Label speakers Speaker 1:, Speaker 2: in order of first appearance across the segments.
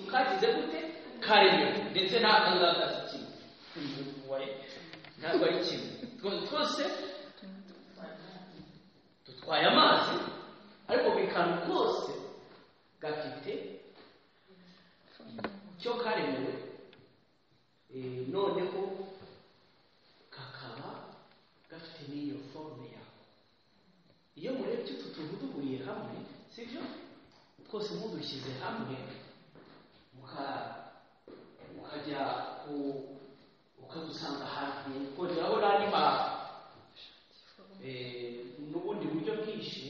Speaker 1: scratch everything, carry it. They say, now Allah has cheap. Why? Now why cheap? Twose, tutwaye amazi, ariko bikanu kose gafite icyo karemewe, eh, noneho kakaba gafite n'iyo forume yako. Iyo murebye utu tuntu duhuriye hamwe, si byo? twose mudushyize hamwe muka- mukajya ku ukadusanga ahantu ukongeraho n'andi mazi n'ubundi buryo bwinshi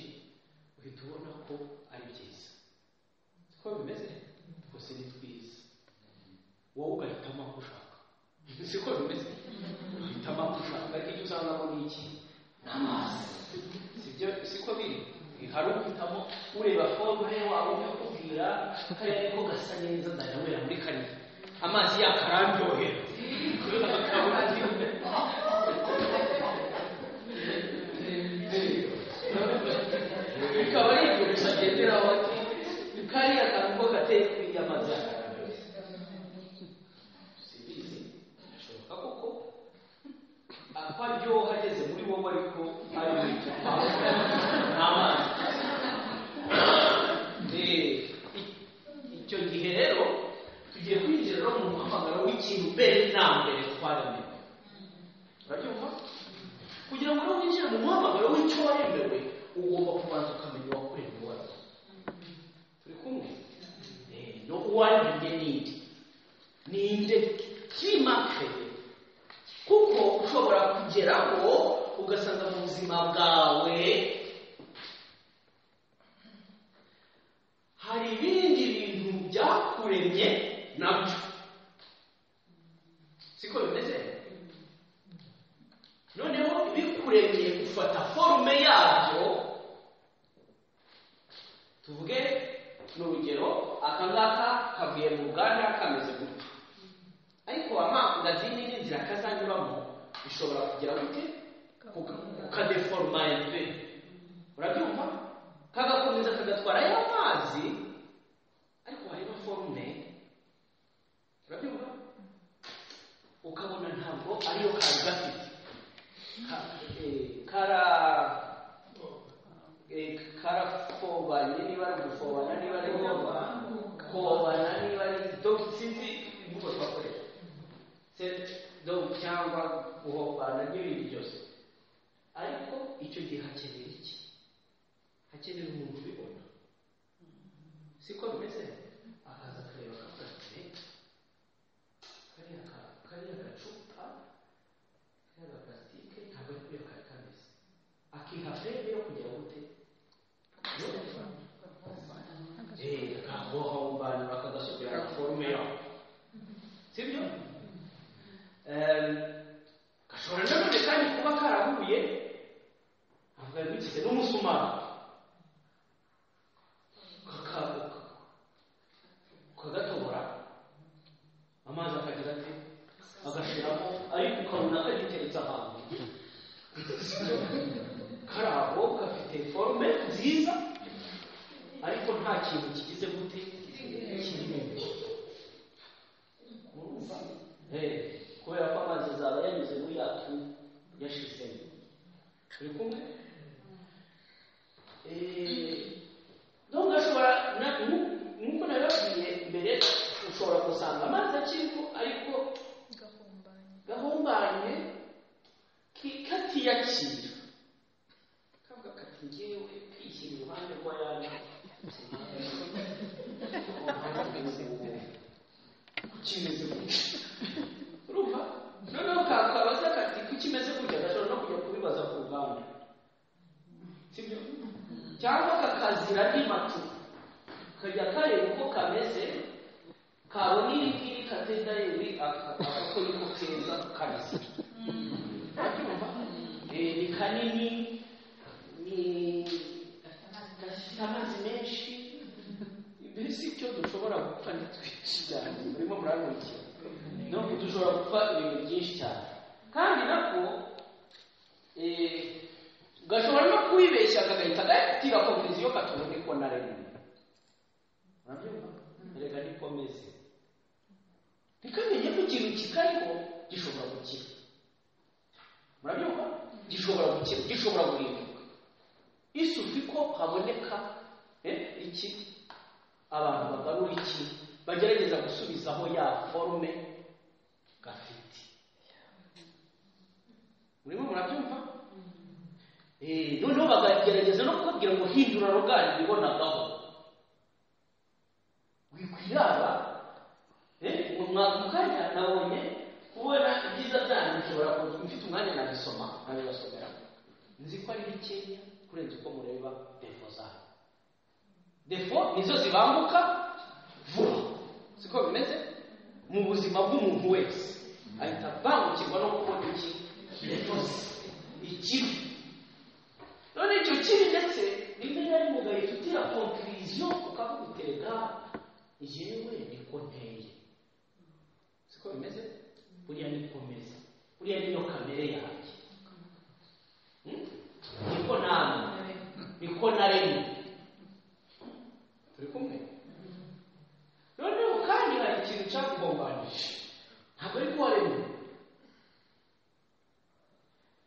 Speaker 1: uhita ubona ko ari byiza siko bimeze twose ni twiza wowe ugahitamo aho ushaka siko bimeze uhitamo aho ushaka ariko icyo usanga ngo ni iki ni amazi sibyo siko biri hari uhitamo ureba forume wawe ukakubwira kariya ariko gasa neza ndanywera muri kariya amazi yakarandyohera akabona ati bikaba ari ibyo gusa agenderaho ati kariya kantu ko gateye kuri ya mazi sibizi birashoboka koko apfa aryoha ageze muri wowe ariko ari mu icupa n'amazi Eh, i- icyo gihe rero tugiye kwinjira rero mu muhamagaro w'ikintu mbere na mbere twaremewe urabyumva kugira ngo rero winjire mu muhamagaro w'icyo waremewe ugomba kubanza ukamenya uwakuremye uwo ari we turi kumwe Eh, no uwaremye n'indi ninde kimakaye kuko ushobora kugeraho ugasanga mu buzima bwawe hari ibindi bintu byakuremye nabyo siko bimeze noneho ibikuremye ufata forume yabyo tuvuge ni urugero aka ngaka kavuye mu ruganda kameze gutya ariko amangazini n'inzira kazanyuramo bishobora kugera gute kukadeforuma pe urabyumva kagakomeza kagatwara ya mazi ariko harimo forume urabyumva ukabona ntabwo ariyo kari gafite Ka- eh, kara eh, karakobanye niba ari ugufobana niba ari kobana niba ari donc sinzi imvugo twakoresha Se- donc cyangwa guhobana n'ibindi byose ariko icyo gihe hakenera iki hakenera umuntu ubibona siko bimeze akaza akareba akafashe kariya ka- kariya gacupa kariya gaparasitike ntabwo ari kuriya kari kameze akiha feri yo kugira gute Eh, akahohombana akagasubirana forume yaho sibyo Em, gashobora nanone kandi kuba karahuye avuga bigize n'umusumari kakaguka ukagatobora amazi akagira ati agashiramo ariko ukabona kagiteretse ahantu karaho gafite forume nziza ariko nta kintu kigize gute kirimo urumva Eh, kubera ko amazi azaba yanyuze muri yatu yashizemo turi kumwe Eh, nubwo ashobora na- nu- nk'uko nabibabwiye mbere ushobora gusanga amazi akiriho ariko gahumbanye ki- katiyakira kavuga kati ngewe kwishyira iruhande rw'ayandi kimeze gutya urumva noneho kakabaza kati kuki imeze gutya gashobora no kujya kubibaza ku ruganda sibyo cyangwa kakazira n'imatu kajya kareba uko kameze kabona iri ngiri katenda yewe akakora ko niko keza kameze Urabyumva? Eh, ni kanini ni gafite amazi menshi mbese icyo dushobora gupfa ni twinshi cyane murimo murankurikira no dushobora gupfa ibintu byinshi cyane kandi nako eh, gashobora no kwibeshya kagahita gatira komisiyo katunga niko na rimwe Urabyumva? erega niko bimeze ntikamenye ko ikintu kitariho gishobora gukira murabyumva gishobora gukira gishobora guhinduka isufi ko haboneka eh, iki abantu bagarura iki bagerageza gusubizaho ya forume gafite murimo murabyumva Eh, noneho bakagerageza no kubabwira ngo hindura rugari bibonagaho wikwirara eh, ngo mwaka mukanya nabonye kubona ibyiza byanyu nshobora ku- mfite umwanya nabisoma nabibasomera nzi ko ari bikeya kurenza uko mureba defo zanyu defo nizo zibambuka vuba siko bimeze mu buzima bw'umuntu wese ahita abangukirwa no kubona iki defo ze ikibi none icyo kibi ndetse rimwe na rimwe ugahita konkiriziyo ukavuga utereka yewe niko nteye siko bimeze buriya niko meze buriya niyo kamere yanjye Hmm? niko namwe niko naremwe turi kumwe noneho kandi hari ikintu cyakugombanije ntabwo ari ko waremwe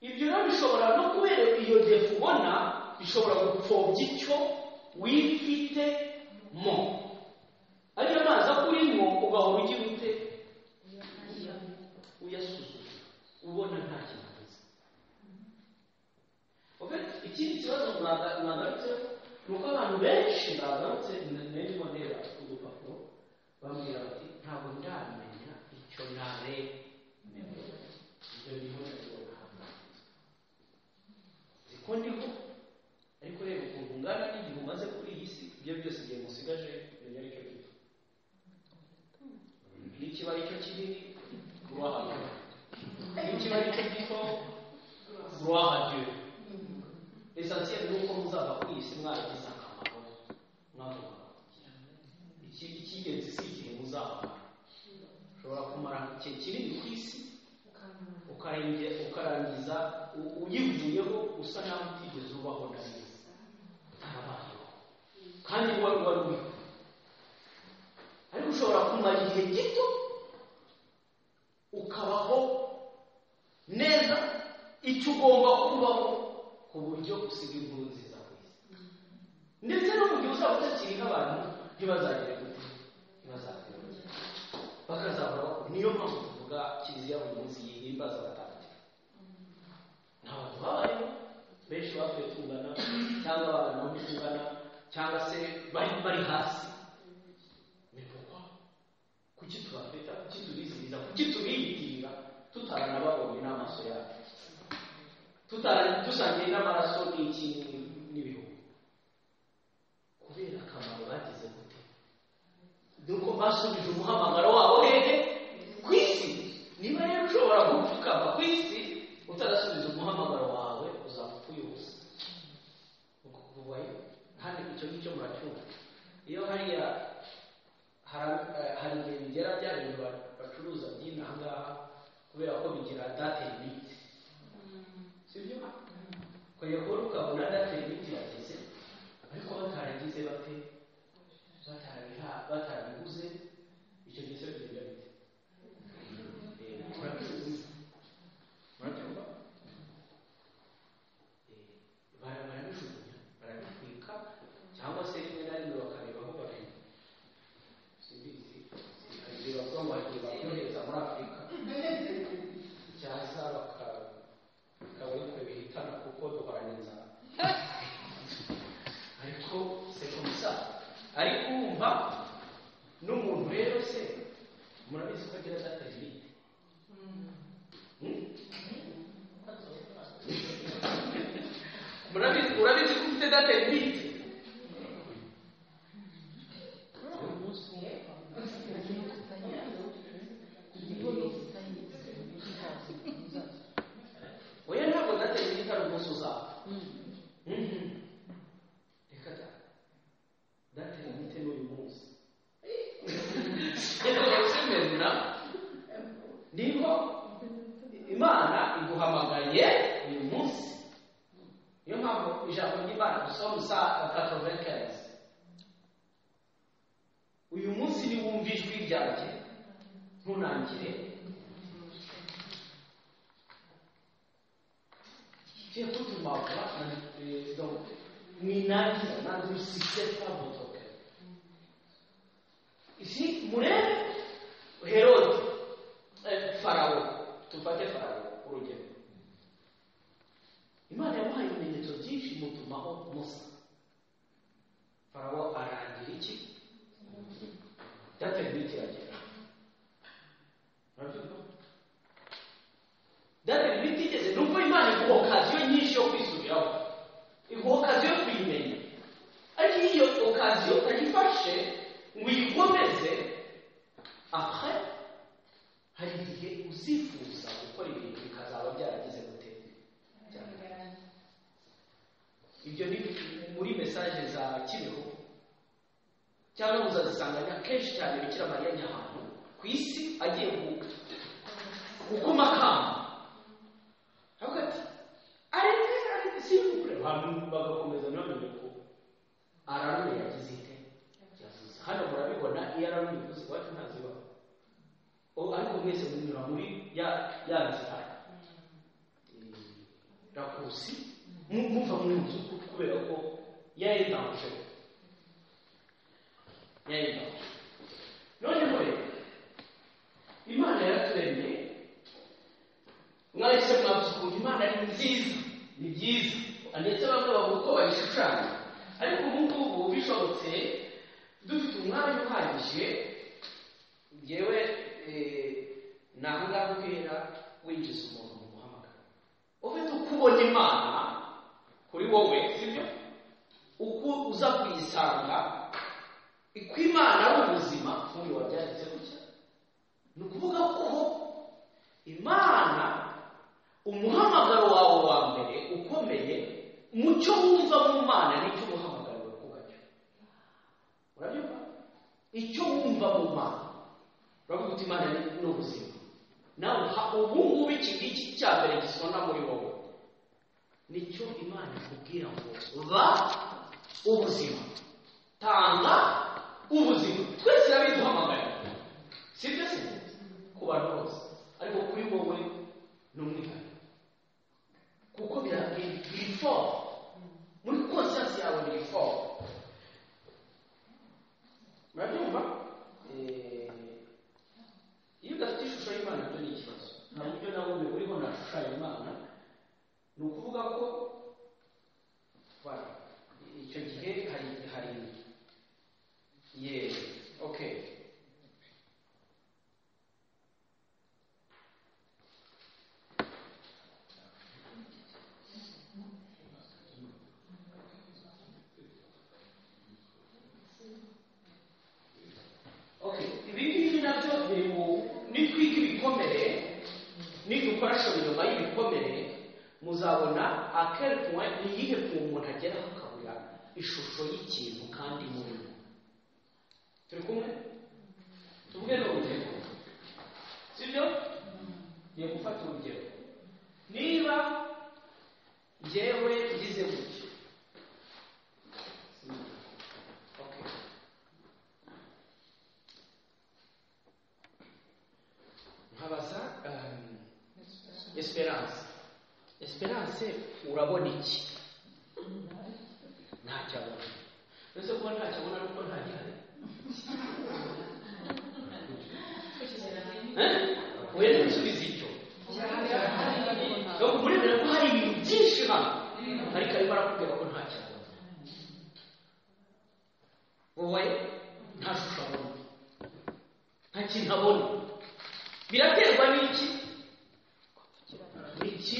Speaker 1: ibyo rero bishobora no kubera iyo defu ubona bishobora gupfobya icyo wifitemo ariyo mazi akurimo ugahora ugira ute uyasuzuma ubona nta kintu ameze Okay? ikindi kibazo mwaga- mwagarutse ni uko abantu benshi bagarutse nirimo ndeba udupapuro bambwira bati ntabwo ndamenya icyo naremewe ibyo niho nabibona nzi ko ndiho ariko reba ukuntu ungana n'igihe umaze kuri iyi si ibyo byose igihe musigaje menya aricyo gito n'ikiba aricyo kinini rwahagana n'ikiba aricyo gito rwahagera esansiyeri ni uko muzava kuri iyi si mwagize akamaro mwagomba kugira iki- icy'ingenzi si igihe muzamara ushobora kumara igihe kinini ku isi ukarenge- ukarangiza u- uyivuyeho usa naho utigeze ubaho na neza utarabayeho kandi wari wari uriho ariko ushobora kumara igihe gito ukabaho neza icyo ugomba kubaho ku buryo usiga inkuru nziza ku isi ndetse no mu gihe uzaba utakiriho abantu ntibazagere gute ntibazagere gute bakazahora bakora niyo mpamvu tuvuga kiliziya buri munsi yihimbaza abatagatifu ni abantu babayeho benshi bapfuye tungana cyangwa babana aho tungana cyangwa se bari bari hasi ni pourquoi kuki tubafata kuki tubizihiza kuki tubiyitirira tutaranababonye n'amaso yacu tutara- dusangiye n'amaraso n'iki n'ibihugu kubera akamaro bagize gute nuko basubije umuhamagaro wabo hehe ku isi niba rero ushobora gupfukama ku isi utarasubiza umuhamagaro wawe uzapfa uyoboza uko kuvuga yo kandi icyo ngicyo muracyumva iyo hariya hari- eh, hari igihe bigera bya bintu ba- bacuruza by'inaha ngaha kubera ko bigira date limite sibyo ukajya kubona ukabona date limite irageze ariko bataragize bate batarabiha- batarabiguze icyo gihe cyo bigenda bite Eh, murabizi. murabyumva Eh, bara- barabijugunya barabitwika cyangwa se rimwe na rimwe bakareba aho babiri simbizi bakareba ko wagiye bakohereza muri afurika cyaza baka- bakabona ko bihitana kuko duhorana inzara ariko c'est comme ça ariko wumva n'umuntu rero se murabizi ko agira data limite murabizi murabizi ko ufite data limite oya ntabwo data limite ari umunsi uzapfa Mhm. reka da data limite ni uyu munsi reka barusemera niho imana iguhamagaye uyu munsi niyo mpamvu ijambo ry'imana dusoma saa katovekezi uyu munsi ni wumve yumva ijwi ryanjye ntunangire Tiens, tout le monde, donc, ninangiza nange usise pamotoke izi murebe herode eh, farawo tufate farawo urugero imana yamuhaye ibimenyetso byinshi mutumaho musa farawo arangira iki date bwite iragera urabyumva date bwite igeze nubwo imana iguha okaziyo nyinshi yo kwisubiraho iguha okaziyo yo kuyimenya ariko iyo iyo okaziyo utayifashe ngo uyikomeze après hari igihe uzifuza gukora ibintu bikazaba byaragize gute Byaragize. ibyo ni muri mesaje za kibeho cyangwa muzazisanganya kenshi cyane bikira mariya nyahantu ku isi agiye ku- gukoma akamo aravuga ati areke areke simvure abantu bagakomeza ntibamenye ko ararume yagize ite yavuze hano murabibona iyo ararume yavuze iwacu ntazibaho O- ariko mwese munyura muri ya ya nzira eh, rakusi mu- muva mu nzu kubera ko yari yitanguje yayima noneho rero imana yaraturemye mwahise mwabuze ukuntu imana ari nziza ni byiza ndetse bamwe bavuga ko bayishushanya ariko ubu ngubu bishobotse dufite umwanya uhagije ngewe eh, ni aho ngaho uhera winjiza umuntu mu guhamagara ufite uko ubona imana kuri wowe sibyo uko uza kuyisanga ko imana ari ubuzima nk'uyu wabyanditse gutya ni ukuvuga ko imana umuhamagaro wawe wa mbere ukomeye mu cyo wumva mu mana nicyo umuhamagaro wawe kubacyo urabyumva icyo wumva mu mana uravuga uti imana ni ni ubuzima nawe uha ubu ngubu iki ngiki cya mbere gisona muri wowe nicyo imana ikubwira ngo ba ubuzima tanga ubuzima twese yabiduhamagaye sibyo se ku bantu bose ariko kuri wowe ni umwihariko kuko birabwira biri foro muri konsiyasi yawe biri foro murabyumva Eh, iyo udafite ishusho y'imana byo ni ikibazo nta buryo nabonye uriho nashushanya imana ni ukuvuga ko Voilà. icyo gihe hari hari ye okay okay ibi ngibi nabyo biri mu ni twiga ibikomere nidukoresha nyuma y'ibikomere muzabona akeri puwa ni iyihe puwa umuntu ageraho akabura ishusho y'ikintu kandi muri we turi kumwe tuvuge n'urugero sibyo ngiye gufata urugero niba njyewe ngize gutya Okay. nkabaza um, esperance esperance urabona iki ntacyo abona uretse kuba ntacyo abona nuko nta gihari Eh? wenda usubiza icyo Nuko muremera ko hari ibintu byinshi hano ariko arimo arakubwira ko ntacyo abona wowe nta shusho abona nta kintu abona biraterwa n'iki iki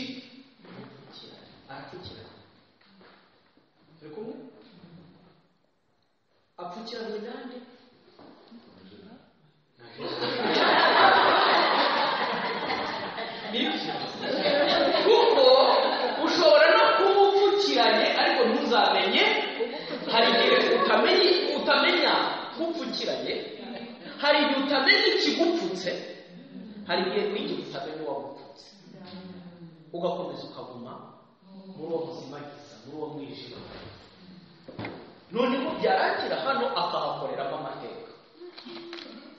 Speaker 1: arapfukiranye turi kumwe apfukiranye nande Na Yesu. Nibyo. kuko ushobora no kuba upfukiranye ariko ntuzamenye hari igihe utamenye utamenya ko upfukiranye hari igihe utamenya ikigupfutse hari igihe n'igihe utamenya uwagupfutse ugakomeza ukaguma muri uwo muzimagiza muri uwo mwijima noneho byarangira hano akahakoreramo amateka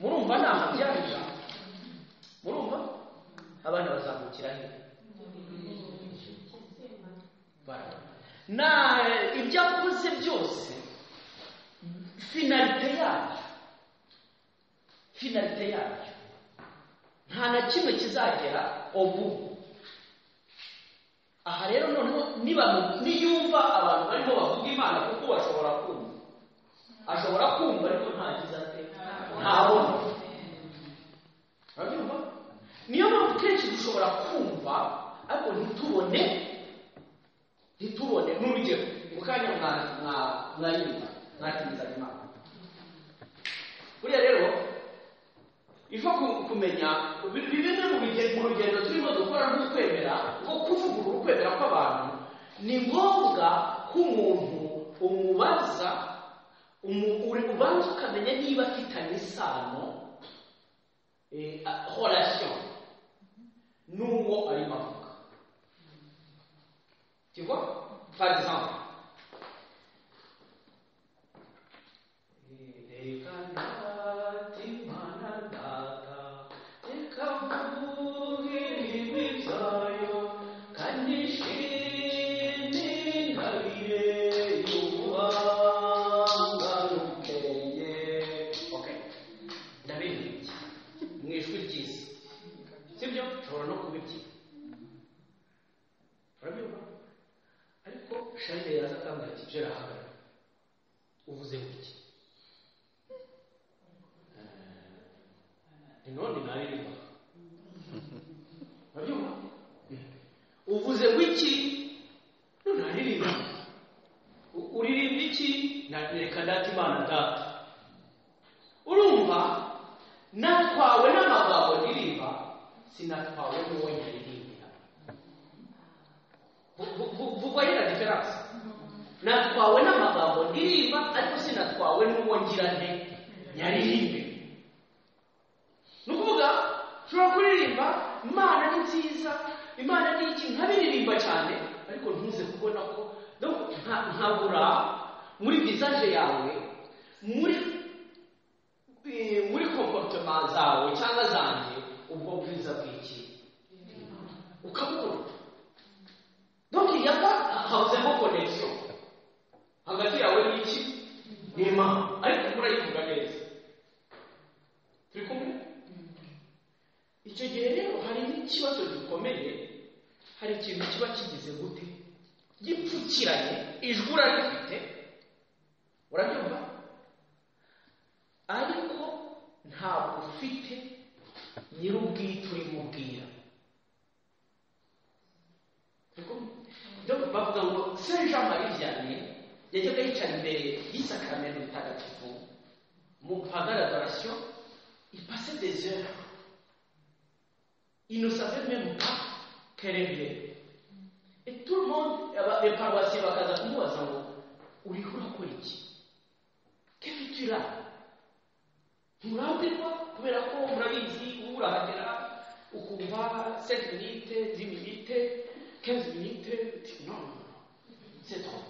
Speaker 1: murumva ni amajyaruguru murumva abana bazamukira he barabona na ibyo avuze byose finalite yabyo finalite yabyo nta na kimwe kizagera ubu aha rero noneho niba niyumva abantu barimo bavuga imana kuko bashobora kumva ashobora kumva ariko ntagize ate ntabona urabyumva niyo mpamvu kenshi dushobora kumva ariko ntitubone ntitubone n'urugero mu kanya mwayumva mwatimiza imana buriya rero iva kumenya bimwe mu rugendo turimo dukora n'ukwemera nko kuvugurura ukwemera kw'abantu ni ngombwa ko umuntu umubaza ubanza ukamenya niba afitanye isano horasiyo n'uwo arimo avuga kigo farizamu reka ndate imana data reka mvuge ibi byayo kandi ishimwe ndabire y'ubuhanga n'ubwenge okay ndabiririmbye mu ijwi ryiza sibyo nshobora no kubibyina urabyumva ariko sharire yaza akambwira ati jera hagarara uvuze gutya ni none naririmba urabyumva uvuze w'iki none naririmba U- uririmba iki Na- reka data imana data urumva natwawe n'amagambo ndirimba sinatwawe n'uwo nyaririmbira vuga yera diferanse natwawe n'amagambo ndirimba ariko sinatwawe n'uwo ngira nte nyaririmbe ni ukuvuga ushobora kuririmba imana ni nziza imana ni iki nkabiririmba cyane ariko ntuze kubona ko donc nka- nkabura muri visaje yawe muri eh, muri comportement zawe cyangwa zanjye ubwo bwiza bw'iki ukabura donc yaba habuzemo connection hagati yawe n'iki n'imana ariko murayivuga neza turi kumwe icyo gihe rero hari n'ikibazo gikomeye hari ikintu kiba kigize gute gipfukiranye ijwi urarifite urabyumva ariko ntabwo ufite nyir'ubwite urimubwira byo bavuga ngo saint jean marie vianney yajyaga yicara imbere y'isakaramentu mutagatifu mu pagaragarasiyo ipase des heures Il ne savait même pas qu'elle est bien. Et tout le monde, aba- les paroissiens bakaza kumubaza ngo uriho urakora iki kefite ura nturambirwa kubera ko murabizi uba urahagera ukumva 7 minute 10 minute 15 minute uti non non, non, c'est trop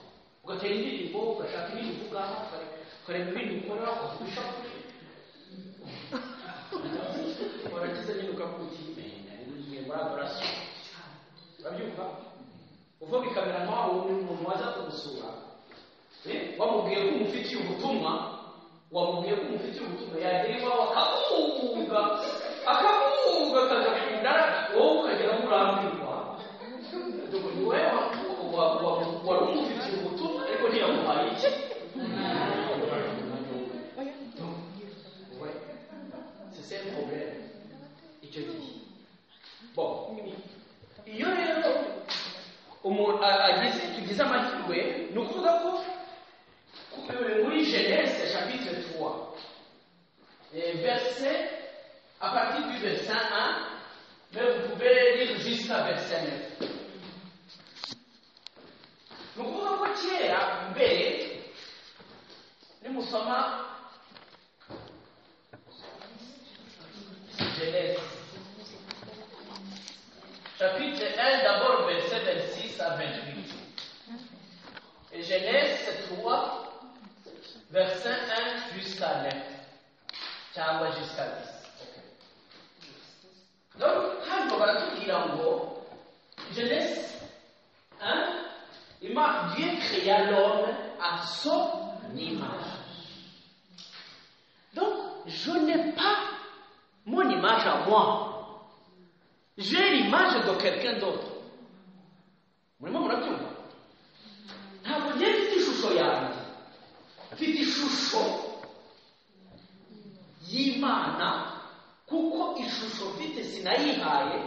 Speaker 1: ugatera indirimbo ugashaka ibindi uvuga ukare- ukareba ibindi ukora ukagusha waragize nyine ukakutimenye mwe muri abarasi urabyumva uvuga ikamera nkaho ni umuntu waza kugusura Eh, wamubwiye ko umufitiye ubutumwa wamubwiye ko umufitiye ubutumwa yagera iwawe akabubuga akabubuga akagakunda wowe ukagera aho urambirwa Ubu ni wowe wa- wa- wa- wari umufitiye ubutumwa ariko ntiyamuhaye iki Ouais. C'est ça le problème. Icyo gihe. Bon. Iyo rero umuntu a- agize tugize amahirwe ni ukuvuga ko ku- eh, muri Genèse chapitre 3 eh, verset à partir du verset 1 mais vous pouvez lire jusqu'à verset 9. Ni ukuvuga ko kera mbere nimusoma Genèse. Chapitre 1, d'abord verset 26 à 28. Et Genèse 3, verset 1 jusqu'à 9. Ciao, jusqu'à service rero hano baratubwira ngo jeunesse hein? Ima- Dieu créa l'homme à son image. Donc, je n'ai pas mon image à moi. J'ai l'image de quelqu'un d'autre. murimo murabyumva ntabwo njye mfite ishusho yanjye mfite ishusho y'imana kuko ishusho mfite sinayihaye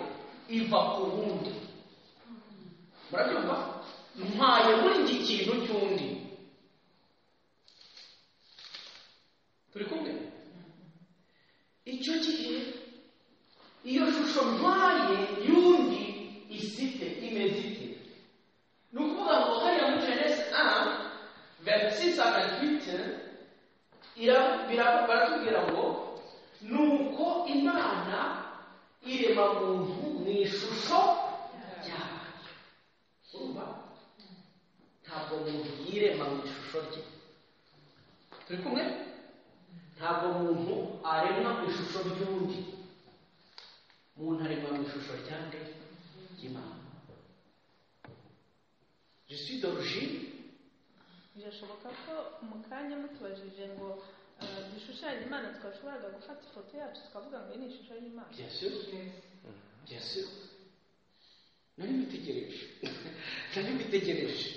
Speaker 1: iva ku wundi murabyumva mpaye muri iki kintu cy'undi turi kumwe icyo gihe iyo shusho mpaye y'undi isite imezite ni ukuvuga ngo hariya muri jenesi a verisisi agatwite baratubwira ngo ni uko imana irema muntu mu ishusho ryayo urumva ntabwo umuntu yirema mu ishusho rye turi kumwe ntabwo umuntu aremwa mu ishusho ry'undi umuntu aremwa mu ishusho ryande ry'imana je suis d'origine
Speaker 2: birashoboka ko mu kanya mutubajije ngo eh, dushushanye imana twashoboraga gufata ifoto yacu tukavuga ngo iyi ni ishusho y'imana
Speaker 1: bien sûr bien sûr nari mbitegereje nari mbitegereje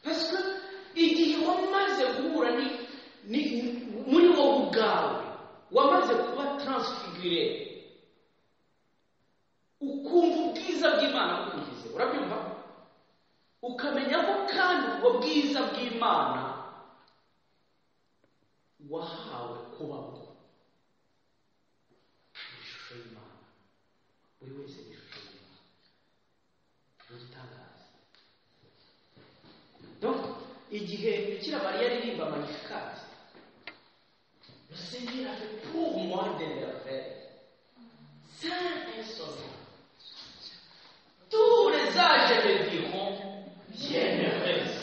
Speaker 1: parce que igihe wamaze guhura ni, ni muri wowe ubwawe wamaze kuba transfigure ukumva ubwiza bw'imana bukugize urabyumva ukamenya ko kandi ubwo bwiza bw'imana wahawe kuba bwo ni ishusho y'imana buri wese ni ishusho y'imana ni igitangaza donc igihe bikira mariya aririmba magnificat le seigneur avait pour moi des merveilles saint et sauveur tous les âges me diront bien merveilleuse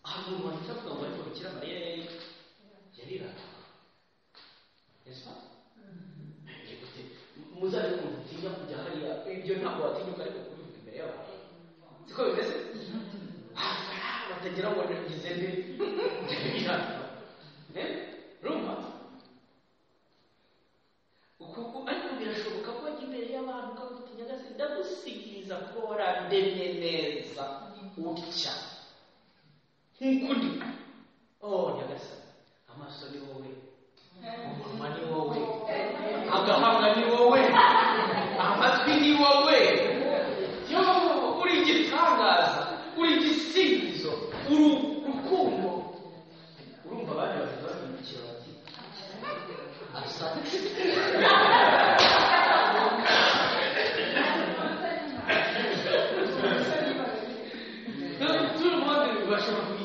Speaker 1: hari umuntu wahita avuga ngo ariko bikira mariya yari yariraga n'est-ce pas Écoutez, muzaze kumutinya kujya hariya ibyo ntabwo watinyuka ariko kubivuga imbere y'abantu siko bimeze Ah, batagira ngo nagize nde Eh? rumva ukuku ariko birashoboka ko wajya imbere y'abantu ukamutinya gase ndagusigiriza kuba warandemye neza utya nk'uko ndi oh nyagasani amaso ni wowe umunwa ni wowe agahanga ni wowe amatwi ni wowe yo uri igitangaza uri igisingizo uri urukundo urumva abandi bafite bahindukira bati asa tout le monde va changer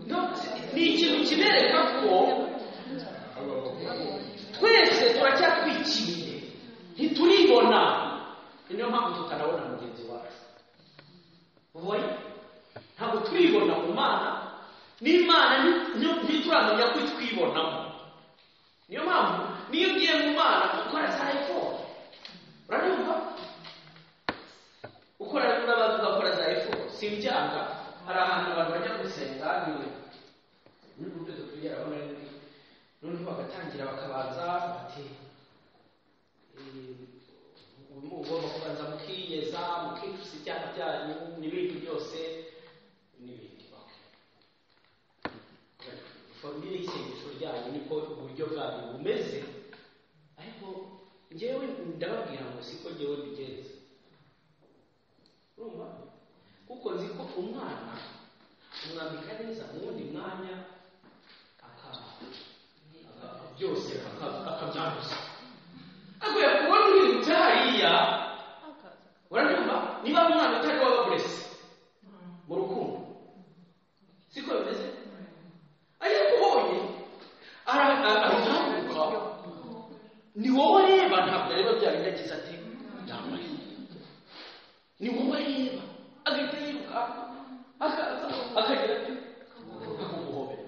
Speaker 1: Donc, ni ikintu kibereka ko twese turacyatwikiriye ntituribona niyo mpamvu tutanabona mugenzi wacu ubonye ntabwo turibona ku mana n'imana ni- ni- ntituramenya ko itwibonamo niyo mpamvu niyo ugiye mu mana ukora za efodi uranyumva ukora n'abantu bagakora za efodi si ibyaha hari ahantu abantu bajya gusenga ni n'uburyo tukugeraho nari ndi noneho bagatangira bakabanza bati "Eh, ubu mugomba kubanza mukiyeza mukicusa ibyaha byanyu n'ibindi byose n'ibindi Okay. formire y'isengesho ryanyu niko uburyo bwanyu bumeze ariko njyewe ndababwira ngo siko njyewe mbigenza urumva kuko nzi ko umwana umwambika neza mu wundi mwanya akaba aka- byose aka- akabyanduza akwiye kubona urirutse hariya
Speaker 2: akaza
Speaker 1: urabyumva niba ari umwana utari wababurese mu rukundo siko bimeze ajya kubonye arahaguruka ni wowe areba ntabwo areba bya bintu yagize ati ndambaye ni wowe areba agahita yiruka akaza akagira ati akumuhobera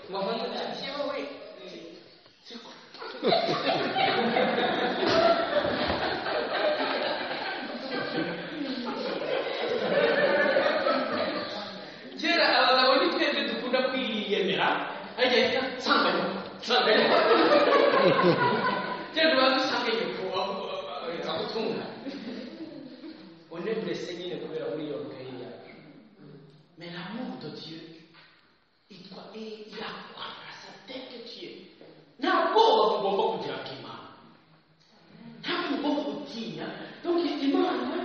Speaker 1: gahunda
Speaker 3: kiyowe
Speaker 1: kera abagabo ni twebwe dukunda kwiyemera ariko ahita nsanganya nsanganya kera tuba dusanganye nzagutunga oneburese nyine kubera muri iyo mikayi yacu mais l'amour de dieu il doit- il- il a quoi dans sa tête que tu es nta bwoba bugomba kugira ku imana ntabwo ugomba gutinya donc imana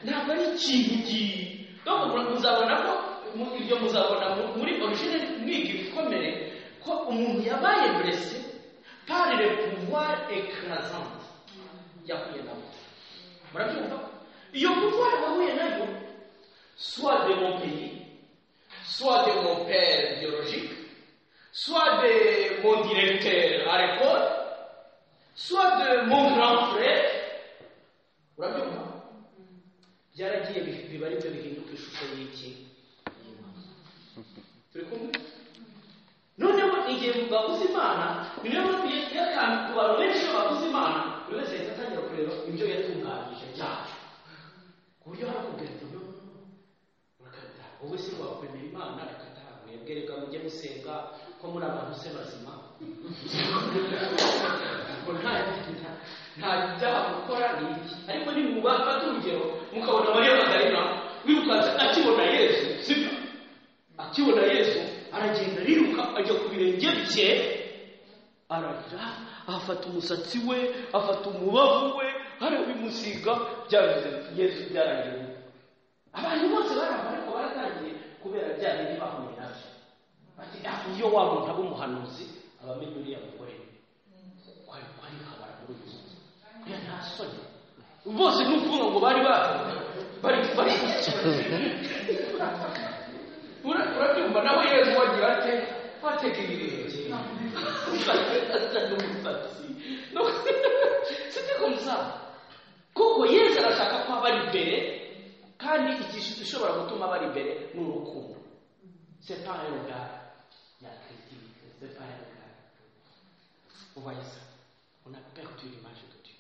Speaker 1: ntabwo ari ikintu gihe donc mu- muzabona ko mu- ibyo muzabona mu- muri origine mwiga ibikomere ko umuntu yabaye blessé par le pouvoir écrasante yahuye nabo murabyumva iyo pouvoir wahuye nayo soit de mon pays soit de mon père biologique soit de mon directeur à l'école soit de mon grand frère murabyumva byaragiye bi- biba aribyo bihinduka ishusho y'iki turi kumwe noneho igihe babuze imana ni nayo mpamvu ya- y'akantu ku bantu benshi iyo babuze imana buri wese ahita atangira kureba ibyo yatunganyije byacu ku buryo hari ukubwira ati no urakata wowe se wakwemera imana reka taha mwebwe reka mujye musenga ko muri abantu se bazima ngo nta nta- nta byaha mukora ni iki ariko ni mubafata urugero mukabona mariya magayina wirukanse akibona yesu sibyo akibona yesu aragenda ariruka ajya ku birenge bye ararira afata umusatsi we afata umubavu we arabimusiga byavuze yesu byarangiye abantu bose barava ariko baratangiye kubera bya bindi bahuye nabyo bati "Ah, iyo wa muntu aba umuhanuzi aba amenye uriya mugore kwari kwari kabara muri uyu munsi uriya nta soni bose ni ukuvuga ngo bari bahari bari bari Ura- urabyumva nawe yezu wagira ate wateka ibirenge asa n'umusatsi sitiko musaba kuko yesu arashaka ko aba ari imbere kandi ikintu gishobora gutuma aba ari imbere ni urukundo separe rugara ya kirisitike separe rugara voyez ça on a perdu l'image de Dieu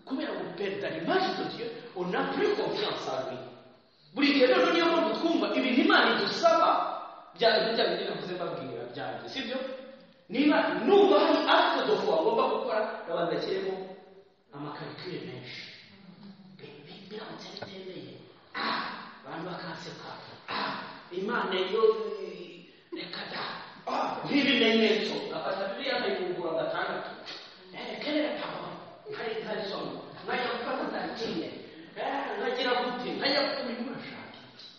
Speaker 1: kubera guperda l'image de Dieu on a plus confiance en lui buri gihe rero niyo mpamvu twumva ibintu imana idusaba bya bya bindi navuze mbabwira byanjye sibyo niba nubwo hari acte de foi ngomba gukora ndabanza kirimo amakarikire menshi biramutse bitemeye ah abantu bakanseka ah imana yo reka da ah nk'ibimenyetso afata biriya nkayungura gatandatu eh kerera papa hari hari somo nkajya gufata saa kine eh nkagira gute nkajya kuri murashaka iki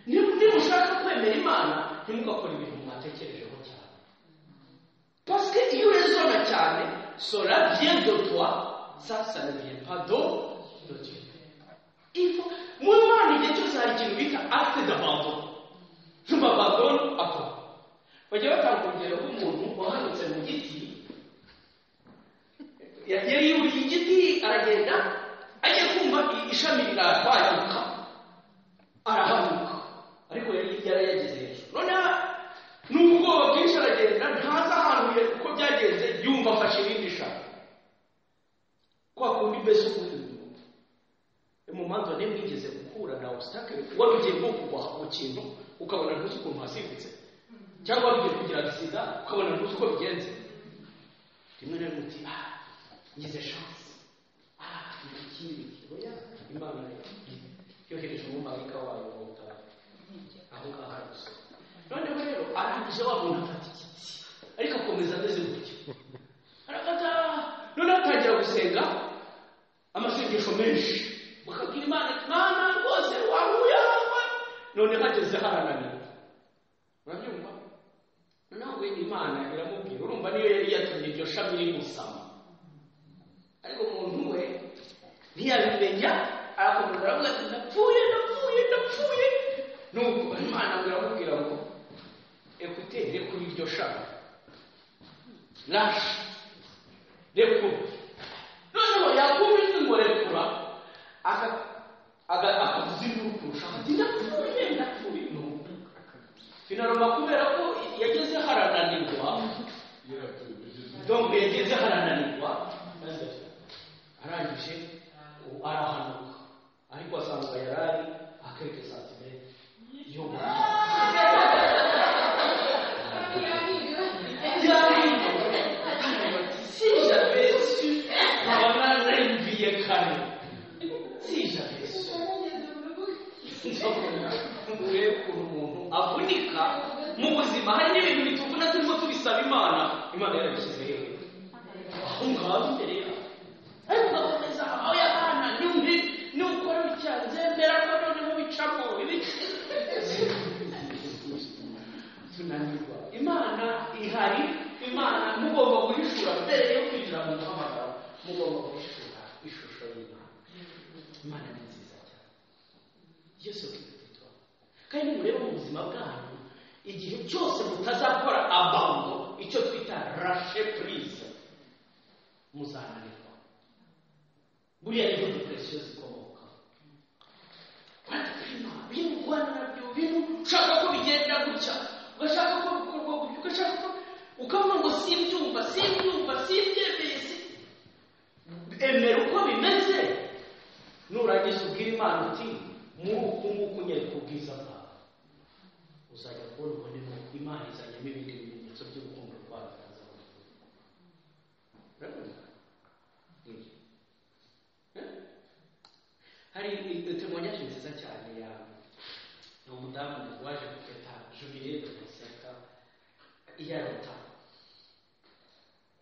Speaker 1: niba niba ushaka kwemera imana ntimugakore ibintu mwatekerejeho cyane Parce que Dieu raisonne carne, cela vient de toi, ça, ça ne vient pas de, de Dieu. Il faut. Moi, moi, il y a des choses à dire, mais acte d'abandon. Je m'abandonne à quoi bajya batanga urugero rw'umuntu wahanutse mu giti Ya- yari yuriye igiti aragenda ajya kumva i- ishami rirahanyuka arahanuka ariko yari yarayageze hejuru noneho n'ubwoba bwinshi aragenda ntazi ahantu ya- uko byagenze yumva afashe irindi shami kwa kundi mbese umuntu mu manza nawe mwigeze guhura na obstacle wari ugiye nko kugwa mu kintu ukabona ntuzi ukuntu hasimbutse cyangwa wari ugiye kugira agisida ukabona ntuzi uko bigenze rimwe na rimwe uti ah ngize chance ah ni ikindi oya imana yohereje umumarayika wayo ngo utabare aho ngaho aragusoma noneho rero arangije wa muntu afata igiti ariko akomeza ameze gutyo arafata noneho atangira gusenga amasengesho menshi bakabwira imana ati mana rwose wahuye hawe none hageze harananiwe urabyumva noneho wenda imana iramubwira urumva niyo yari yatumye iryo shami rimusama ariko umuntu we ntiyabimenya arakomeza aravuga ati ndapfuye ndapfuye ndapfuye nuko imana ngo iramubwira ngo ekutere kuri iryo shami lashe rekura noneho yakumva ijwi ngo rekura akavuza arangije ubu arahanuka ariko asanga yarari akeke santime yo si j'avais su wanarenviye kare si j'avais su mure kuri umuntu avunika mu buzima hari n'ibintu bituvuna turimo tubisaba imana imana yarabishyizeho aho ngaho imbere yawe ariko ugakomeza aho yabana n'umwe n'ukora bicyaha nzemera ko noneho bicamo ibi tunanirwa imana ihari imana mugomba guhishura mbere yo kwinjira mu muhamagaro mugomba guhishura ishusho y'imana imana ni nziza cyane iyo soko iruta kandi murebe mu buzima bwanyu igihe cyose mutazakora abando icyo twita rashe purize muzananirwa buriya niho depresiyo zikomoka barapima ibintu urwana nabyo ibintu ushaka ko bigenda gutya ugashaka ko bikorwa gutya ugashaka ko ukavuga ngo simbyumva simbyumva simbyemeye si emera uko bimeze nurangiza ubwira imana uti muri uku nguku nyereka ubwiza bwawe uzajya kubona ubonemo imana izanyamo ibindi bimenyetso by'urukundo rwayo urabona Nibyo. hari temonyage nziza cyane ya ni umudamu waje gufata jubile de konseka iyaruta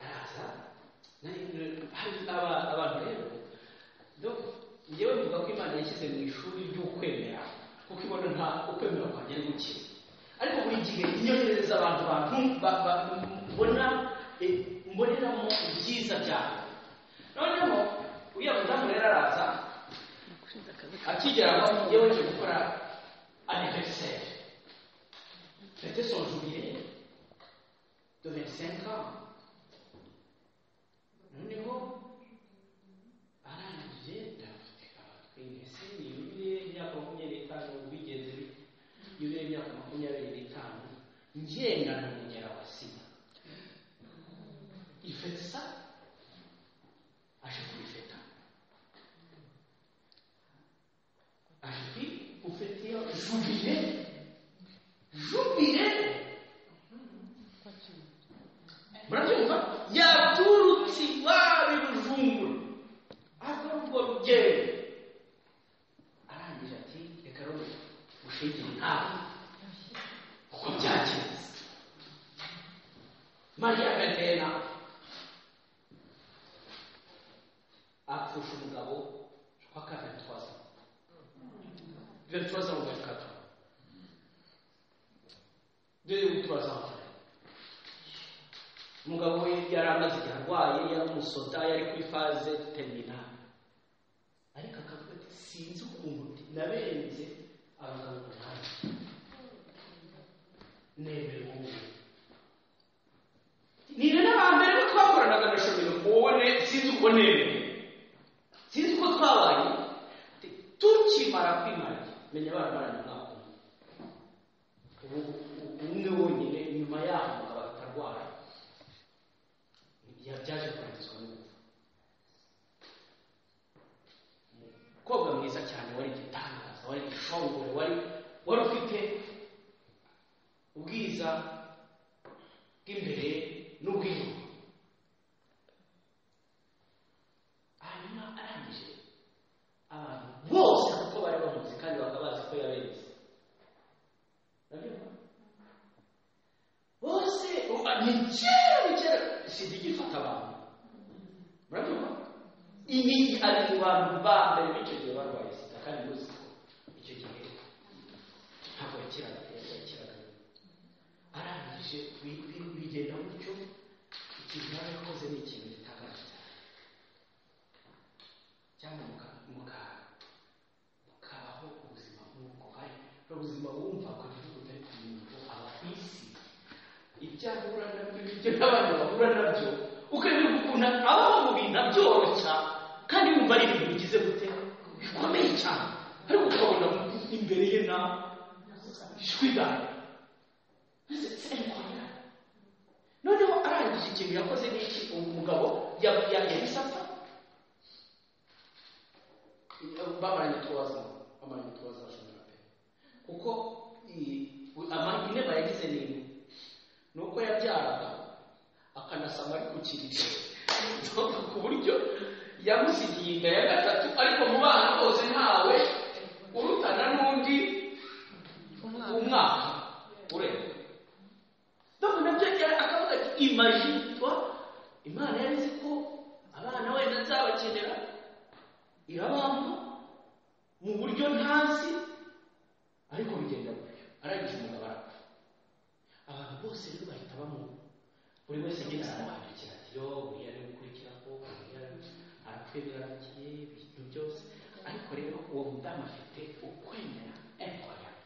Speaker 1: araza nari- hari aba- abantu rero do njyewe mvuga ko imana yashyize mu ishuri ry'ukwemera kuko ibona nta ukwemera kwanjye ari guke ariko buri gihe inyongereza abantu bantu ba- ba- mbona eh, mboneramo ibyiza byabo noneho uriya mudamu rero araza akigera aho iyo wese gukora aniveriseri fete son jubilee de 25 ans noneho arangije ndafite abatwenge se ni yubile y'imyaka makumyabiri n'itanu bigenze bite yubile y'imyaka makumyabiri n'itanu ngenda n'umunyera wa sida ifete sa aje kubifeta Acheter pour fêter jubilé. Jubilé. murabyumva yaturutse iwabo ibujumbura akora urwo rugendo arangije ati reka rero mushingire nawe uko byagenze mariya gatera apfusha umugabo paka ventwaza ventwaza mu gatatu dore gutwaza amagare umugabo we yari amaze igihe arwaye yari umusoda yari kuri faze teminali ariko akavuga ati sinzi ukuntu ndi- nabenze abagabo umunani nemera uwo nguwo ni rero abantu rero twakoranaga na shomero ubone sinzi uko nemeye sinzi uko twabaye tukimara kwimara menya baramaranye umwaka umwe ubu umwe wonyine nyuma yaho umugabo atarwara byaje kurangizwa n'urupfu umukobwa mwiza cyane wari igitangaza wari igishongore wari wari ufite ubwiza bw'imbere n'ubw'inyuma hanyuma arangije abantu bose kuko bari bamuzi kandi bakaba bazi ko yabenze Urabyumva? bose uba- ni kera ni kera sida ijya ifata abantu murabyumva ibi ari mu bantu ba mbere b'icyo gihe barwaye sida kandi muzi ko icyo gihe ntabwo yakiraga yakiraga arangije bi- bi- bigenda gutyo ikintu yaba yakoze ni ikintu gitangaje cyane cyangwa muka muka mukabaho ubuzima nk'ubwo hari hari ubuzima wumva ku gihugu utari kumenya aba ku isi ibyo ahura nabyo ibyo n'abandi bahura nabyo ukayoberwa ukuntu abaho mu bintu abyoroshya kandi wumva ari ibintu bigize gute bikomeye cyane ariko ukabona imbere ye na ishwida noneho arangije ikintu yakoze n'iki uwo mugabo ya- ya- yahise apfa bamaranye utwaza bamaranye utwaza cumi na mbere kuko i- u- ama- intebe yagize ni imwe ni uko yabyaraga akanasama ari ku kiriro ku buryo yamusigiye inda ya gatatu ariko mu bana bose ntawe urutana n'undi
Speaker 2: umwana
Speaker 1: umwaka urenga donc nabyo cyari akavuga ati imagine toi imana yari izi ko abana wenda nzabakenera irabampa mu buryo ntazi ariko bigenda gutyo arangije umugabo arapfa abantu bose rero bahita bamwumva buri wese agenda aramwandikira ati yo buriya ari gukurikiraho buriya arapfuye birarangiye ibintu byose ariko rero uwo mudamu afite ukwemera inkwayari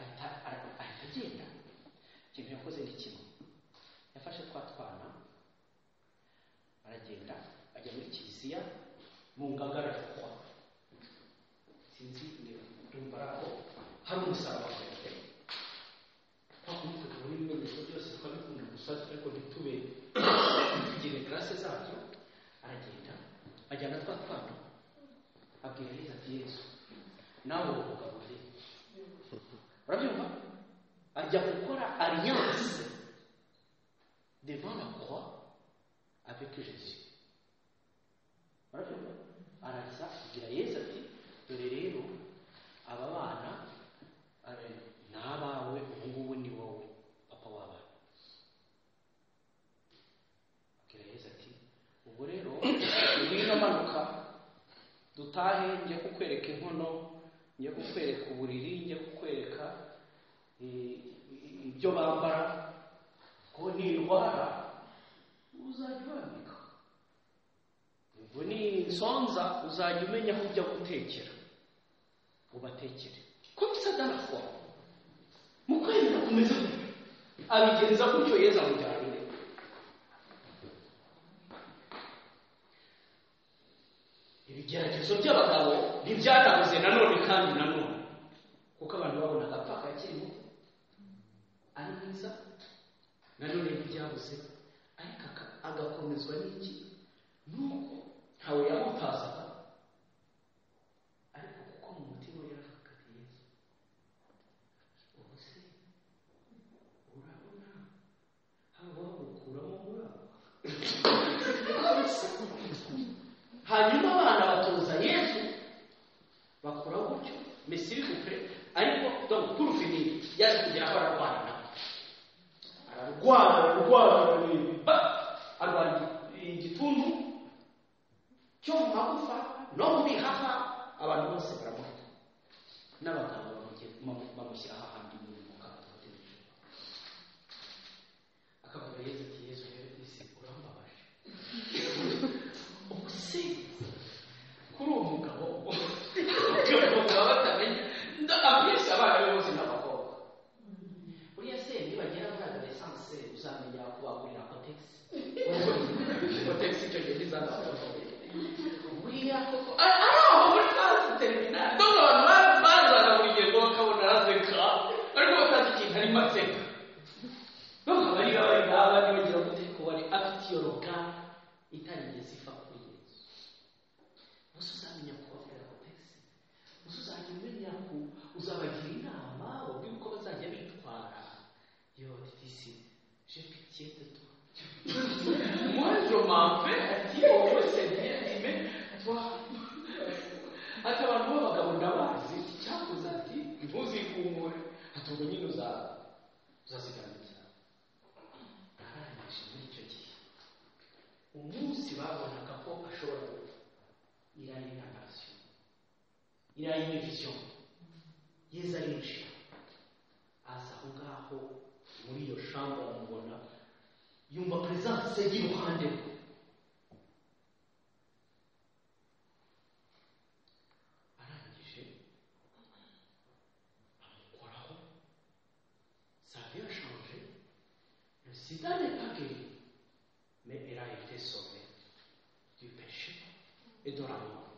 Speaker 1: ahita ahita agenda ikintu yakoze ni kimwe yafashe twa twana aragenda ajya muri kiliziya mu ngagara kwa sinzi niba ndumva ari aho hari umusaraba hejuru twakumutse kubona ibimenyetso byose twabikunda gusa ariko ntitube tugire karase zabyo aragenda ajyana twa twana abwira yesu ati yesu nawe ugaburire urabyumva ajya gukora alliance devant la croix avec Jésus urabyumva araza agira yesu ati dore rero aba bana eh, ni abawe ubu ngubu ni wowe papa w'abana abwira yesu ati ubwo rero ngwino manuka dutahe njye kukwereka inkono njye kukwereka uburiri njye kukwereka eh, ibyo bambara ko nirwara uzajya urambika ubwo ninsonza uzajya umenya aho ujya gutekera ubatekere komisa darafwa mu kwemera kumeze gutyo abigenza gutyo yezu amujyanire ibigeragezo by'abagabo ntibyanabuze nanone kandi nanone kuko abantu babonaga apfa kakiri muto ari mwiza nanone ntibyabuze ariko aka- agakomezwa n'iki nuko ntawe yamutazaga ariko kuko mu mutima we yaravuga ati yesu ubu se urabona haba wamukuramo muri abo hanyuma abana batoza yesu bakora gutyo mesiri gupre ariko donc pour finir yaje kugera aho ararwara nawe ararwara ararwara araremba arwara igituntu cyo mu magufa no mu bihaha abantu bose baramuhita n'abaganga bamuge- bamu- bamushyira hahandi mu mukatotejwe akavuga yesu ati yesu rero isi urambabaje ubuse kuri uwo mugabo kuri uwo mugabo batamenya ndakabwiriza abana be bose n'abakobwa buriya se nibagera muri adolescence uzamenya kubagurira kotegisi kotegisi icyo gihe ntizanabakobwa buriya koko ari ari aho muri classe terminale nubwo abantu bazana buri gihe ngo bakabona araseka ariko batazi ikintu arimo aseka nubwo barira bari ngaba ntibagira gute ko wari afite iyo roga itarigeze iva kuri yesu gusa uzamenya kubabwira kotegisi gusa uzajya umenya ko uzabagira inama babwire uko bazajya bitwara yo titisi je pitié de toi moi je m'en vais ati wowe seigneur mais toi ati abantu b'abagabo ndabazi cyakuze ati ntuzikumure ati ubwo nyine uza- uzaziganiriza narangije muri icyo gihe umunsi babonaga ko ashobora gupfa irari narasiyo irari ni visiyo yezu arinjira aza aho ngaho muri iyo shamba bamubona yumva perezidanse y'iruhande rwe arangije amukoraho savi yashanje sida n'etageri mais elle a été sauvée du péché et de la mort.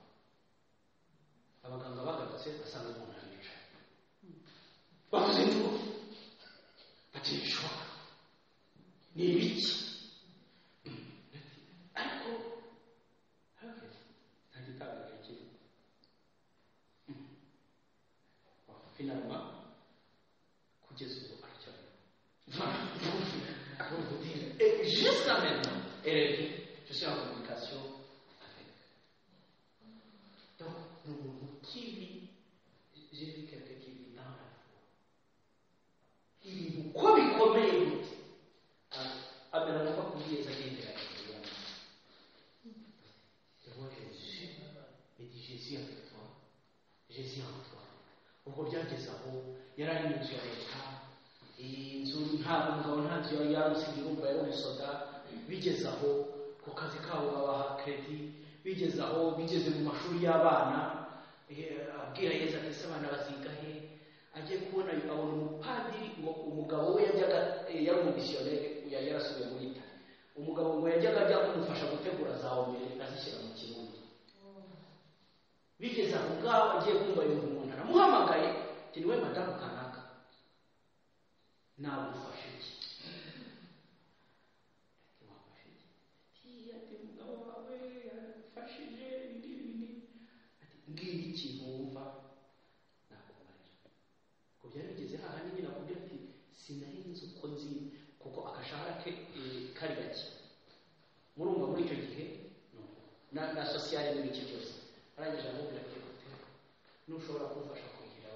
Speaker 1: abaganga bagarutse basanga umuntu aricaye bavuze ngo bati bishoboka ni ibiki ariko nta gitangaje kirimo finallement kugeza ubu aracyariho Et jusqu'à maintenant, elle est dit, je suis en communication avec. Donc, nous, nous, qui vit, j'ai vu quelqu'un qui vit dans la foi. Il nous commet comme il est. Ah, mais on n'a pas oublié les années de la vie. Je vois Jésus, et dit Jésus avec toi, Jésus en toi. Ubwo byagezaho yaranyinjiye leta, iyi nzu ntabwo umugabo ntacyo yari yarusiga urumva yari umusoda bigeze aho ku kazi kabo babaha kredi bigeze aho bigeze mu mashuri y'abana eh, abwira yesu ati ese abana baziga he agiye kubona abona umupadiri ngo umugabo we yajyaga eh, yari umumisiyoneri yari yarasubiye muri itali umugabo ngo yajyaga ajya kumufasha gutegura za omere azishyira mu kirundi bigeze aho ngaho agiye kumva yumva umuntu aramuhamagaye ati niwe madamu kanaka nagufasha iki wafashe iki ati ati umugabo wawe yagufashije ibi ibi ati ngiye ikintu wumva nakubarira ngo byari bigeze haha nyine nakubwira ati sinari nzi uko nzi kuko agashahara ke eh, kari gake murumva muri icyo gihe no. na na sosiyale n'ibiki byose arangije aramubwira ati "Ote, ntushobora kumfasha kugira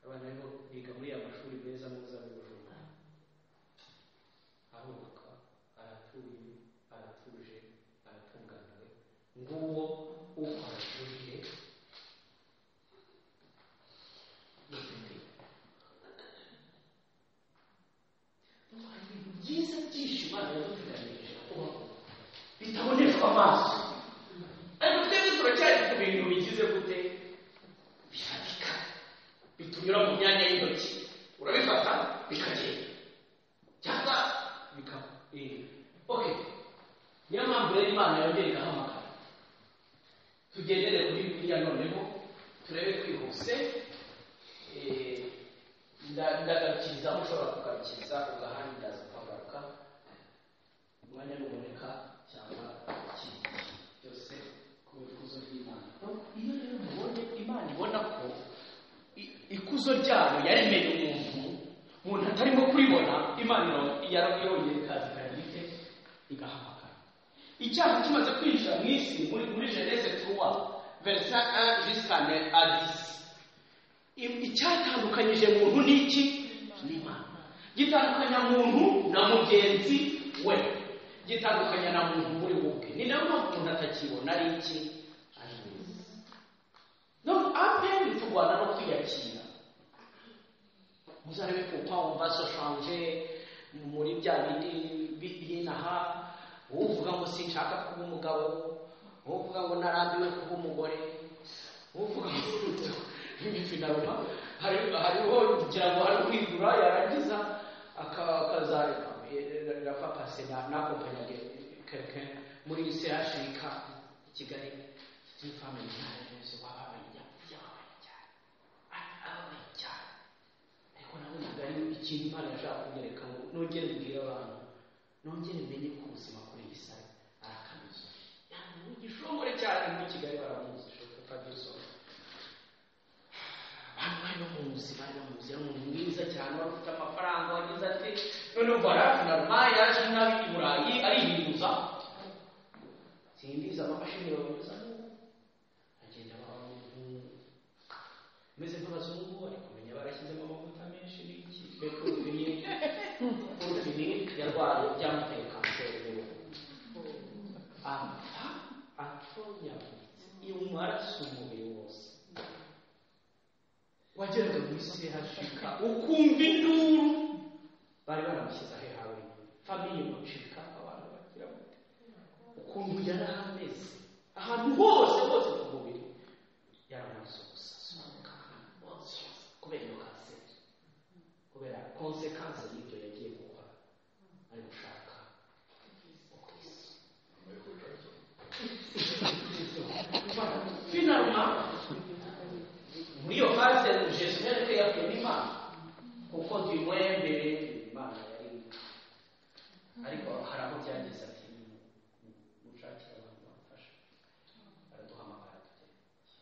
Speaker 1: abantu abana rero biga muri ya mashuri meza meza y'ubujura arubaka aratuye aratuje aratunganiwe nguwo ukora jurire dufite hari ibintu byiza byinshi imana yadutunganirije kuba bitaboneshwa amaso ariko twebwe turacyari ku bintu bigize gute bifatika bitunyura mu myanya y'intoki urabifata bikagenda cyangwa bikaba eh, okay niyo mpamvu rero imana yongera igahamagara tugendere kuri biriya noneho turebe twihuse eh, nda- ndagakiza aho ushobora kugakiza ugahandaza ukagaruka umwanya nuboneka cyangwa ikindi byose ku bikuzo by'imana Donc, iyo rero mubonye imana ibona ko i- ikuzo ryabo yaremeye umuntu umuntu atarimo kuribona imana yarabiyongeye ikaza ikarite igahamagara icyaha kimaze kwinjira mu isi muri muri genese tuwa verisa 1 jusqu'à 9 à 10 I- icyatandukanyije muntu n'iki n'imana gitandukanya muntu na mugenzi we gitandukanya na muntu muri wowe ni nayo mpamvu umuntu atakibona ari iki ari mwiza donc apeli turwana no kwiyakira muzarebe kupa wumva soshanje muri bya bindi bi- binaha wowe uvuga ngo sinshaka kuba umugabo wowe uvuga ngo narambiwe kuba umugore uvuga finaloma hari hariho kugira ngo hari kwigura yarangiza aka- akazareka rafa pase nakompanyage keke muri sehashirika i kigali n'ifamili n'abayobozi bababaye byababaye cyane ababaye cyane ariko nabonaga ari ikintu imana yashaka kunyereka ngo nongere mbwire abantu nongere menye ko ubuzima kuri iyi sayi ari akamizo yani ni igishongore cyane muri kigali baramuzi padirisono abantu bari bamuzi bari bamuzi yari umuntu mwiza cyane wari ufite amafaranga wagize ati noneho barafi na rumayi yaje nabi i burayi arihinduza simbizi amamashini bagumiza n'ubu agenda abantu meze nk'abazungu ariko kumenya barashyizemo amavuta menshi n'iki bekuruvini kuruvini yarwaye byamuteye kanseri y'uruhu apfa atonyaguritse iyo maraso umubiri wose wageraga muri sehashika ukumva induru bari baramushyize ahe hawe famiye mucika abantu bagira bate ukuntu yari ameze ahantu hose hose ku mubiri yaramaze ubusasa hose kubera iyo kanseri kubera konsekanse y'ibyo yagiye gukora ari gushaka ubwiza finalement muri iyo fase jesu yareke yakuyemo imana kuko ntiwembere imana yari ariko hari aho byageze ati mushakire abantu bamufasha araduhamagara tugenda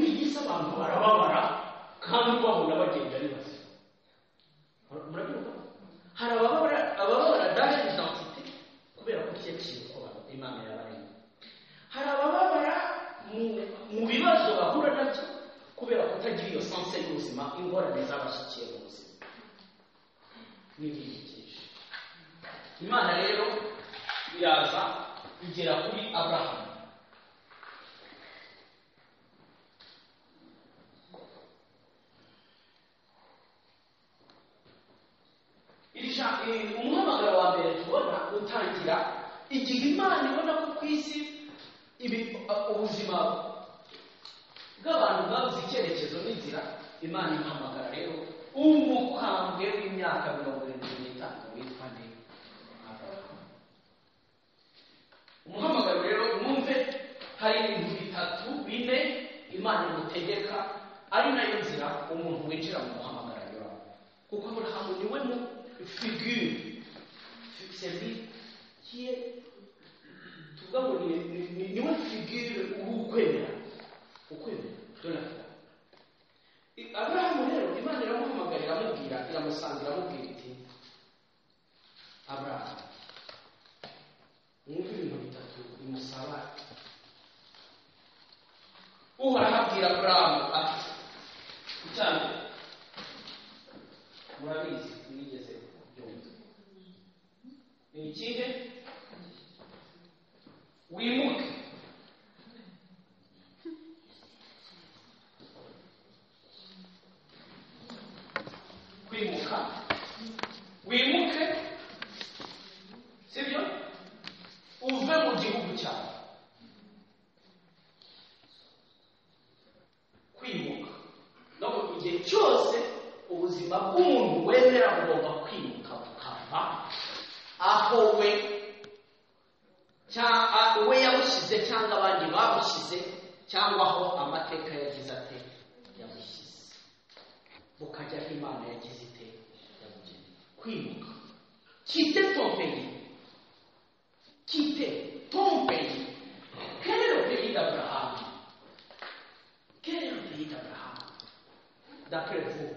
Speaker 1: isi abantu barababara kandi bahora bagenda bibaza murabyumva hari abababara abababara daje didantite kubera ko kiyakira uko abantu imana yabaremye hari abababara mu- mu bibazo bahura nabyo kubera kutagira iyo sanse y'ubuzima ingorane z'abashyikiye mu buzima n'ibidukikije imana rero iraza igera kuri abrahamu Iri ja- eh, umuhamagaro wa mbere tubona utangira igihe imana ibona ko ku isi ibi- uh, ubuzima bw'abantu bwabuze icyerekezo n'inzira imana imuhamagara rero umukambwe w'imyaka mirongo irindwi n'itanu witwa ne Abrahamu. umuhamagaro rero mwumve hari ibintu bitatu bine imana imutegeka ari nayo nzira umuntu winjira mu muhamagaro anyuramo kuko aburahamu niwe mu figure serivisi tuvuga ngo ni ni- ni- niwe figure w'ukwemera ukwemera donatira aburahamu rero imana iramuhamagara iramubwira iramusanga iramubwira iti aburahamu mwumve ibintu bitatu bimusaba uhoraho abwira aburahamu ati icyarimwe murabizi mwigeze kubyumva ni ikihe wimuke kwimuka wimuke sibyo uve mu gihugu cyawe kwimuka no mu gihe cyose ubuzima bw'umuntu wemera bugomba kwimuka bukava aho we cyangwa we yabushyize cyangwa abandi babushyize cyangwa aho amateka yagize ate yabushyize bukajya aho imana yagize ite yabugeneye kwimuka kite tompeye kite tompeye kero peyi d'aburahamu kero peyi d'aburahamu d'après vous.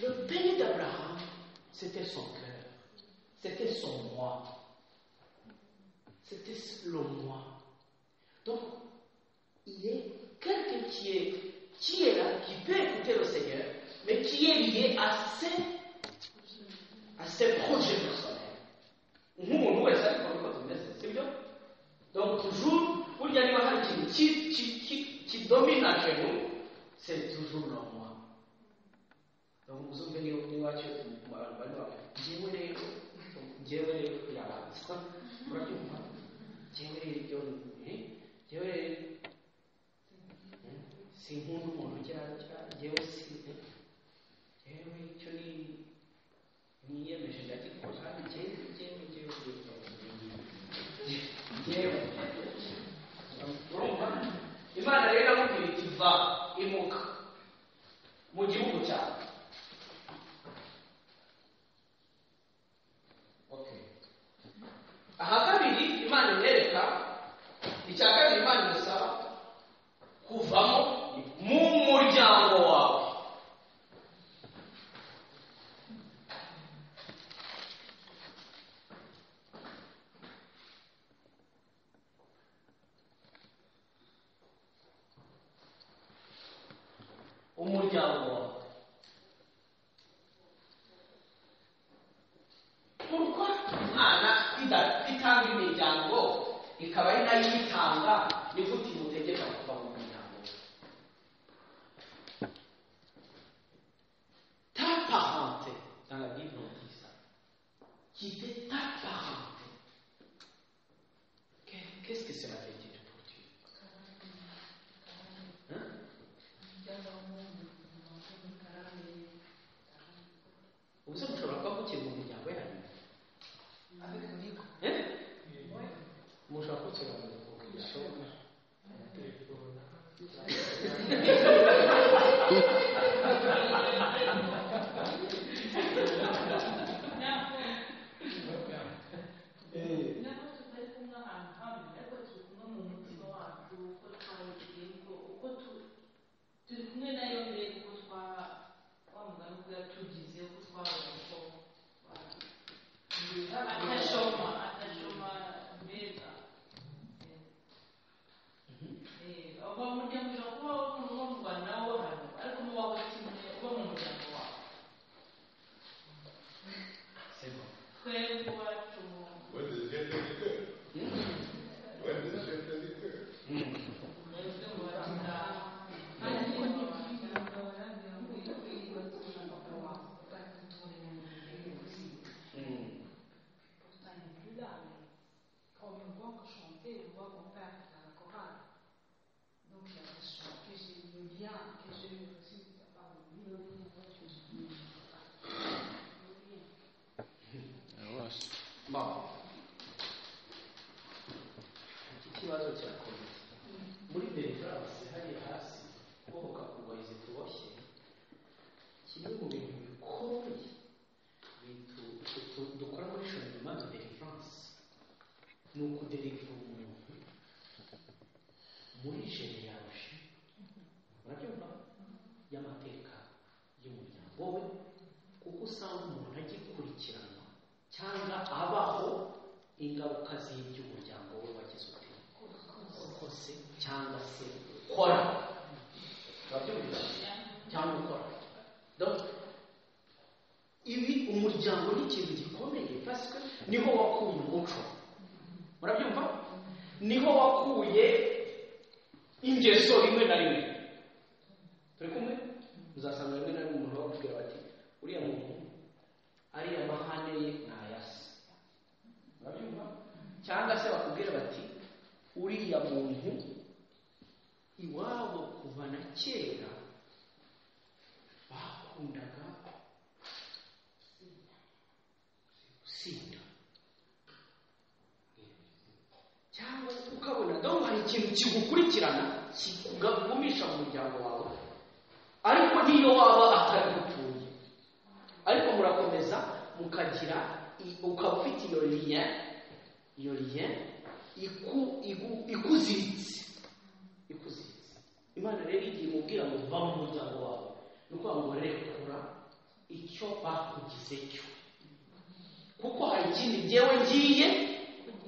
Speaker 1: Le pays d'Abraham, c'était son cœur, c'était son moi, c'était le moi. Donc, il est quelqu'un qui est, qui est là, qui peut écouter le Seigneur, mais qui est lié à ses, à ses projets personnels. nk'umuntu wese ariko niko tumeze sibyo donc toujours burya niba hari ikintu ki- ki- ki- kidomina jenu c'est toujours le moi donc muzumve niba niwacyo abantu bari bamwe njyewe rero njyewe rero yabanza murabyumva njyewe rero ibyo eh, njyewe rero eh, sinkunda umuntu ugira gutya njyewe si eh, njyewe icyo ni niyemeje ndagikora njyewe njyewe njyewe njyewe urumva imana rero iramubwira iti va imuka mu gihugu cyawe Okay. aha kabiri imana imwereka icya kabiri imana imusaba kuvamo mu muryango wawe umuryango wawe kuko imana ida- itanga imiryango ikaba ari nayo ibitanga ni gute imutegeka kuva mu muryango ta parente dans la bible on dit ça qui était ta parente Que- qu'est-ce que cela veut dire pour Dieu hein ubuze mushobora kuba mukiye mu miryango yanyu Eh? mushobora kukira mu miryango
Speaker 3: umuremyi wacu
Speaker 4: When does Jephthah declare? When does Jephthah declare?
Speaker 3: umeze mu bakitari kandi
Speaker 1: Bon. Ikibazo cyakomeye. Muri Belfast hariya hasi ho hakakugwayize tuboshye. Kimwe mu bintu bikomeye bintu tu- dukora muri changement de délivrance ni ukudelivra umuntu muri genealogy urabyumva y'amateka y'umuryango we kuko usanga umuntu agikurikiranwa cyangwa abaho ingaruka z'iby'umuryango we wagize ute ukose cyangwa se ukora urabyumva cyangwa ukora Donc, ibi umuryango ni ikintu gikomeye pasika niho wakuye umuco murabyumva niho wakuye ingeso rimwe na rimwe turi kumwe muzasanga rimwe na rimwe umuntu bakubwira bati uriya muntu ariya mahane ye ntayasi murabyumva cyangwa se bakubwira bati uriya muntu iwabo kuva na kera bakundaga gusinda cyangwa ukabona dore hari ikintu kigukurikirana kikugumisha mu muryango wawe ariko n'iyo waba atarigutuye ariko murakomeza mukagira i- ukaba ufite iyo liye iyo liye iku, igu, ikuziritse ikuziritse imana rero igiye umubwira ngo va mu muryango wawe ni ukuvuga ngo rekura icyo bakugize cyo kuko hari ikindi jyewe ngiye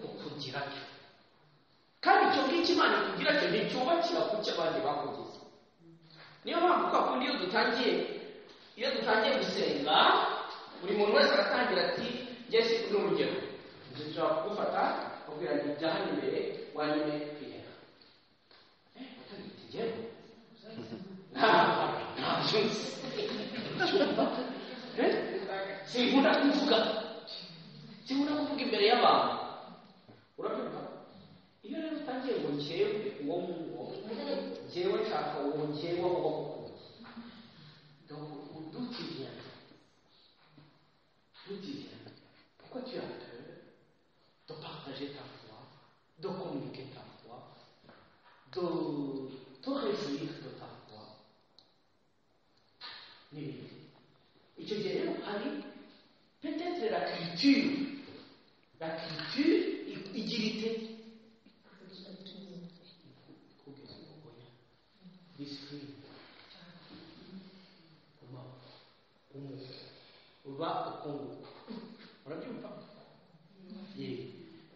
Speaker 1: kukugira cyo kandi icyo ngicyo imana ikugira cyo nticyubakira ku cyo abandi bakugize niyo mpamvu kwa kundi iyo dutangiye iyo dutangiye gusenga buri muntu wese aratangira ati njye si ni urugero njye nshobora kugufata ukabwira ngo jya hano imbere wanyume kwihera eh utagita njyewe ntabyo nzi cyumva eh sinkunda kuvuga sinkunda kuvuga imbere y'abantu urabyumva iyo rero utangiye ngo njyewe uwo nguwo njyewe nshaka uwo njyewe uwo donc on d'où tu viens D'où tu viens Pourquoi tu as peur de partager ta foi, de communiquer ta foi, de te réjouir de ta foi n'ibindi icyo gihe rero hari peut-être la culture la culture i- igira ite kugeza kubonya discipline uma umu uba ukunguka urabyumva ye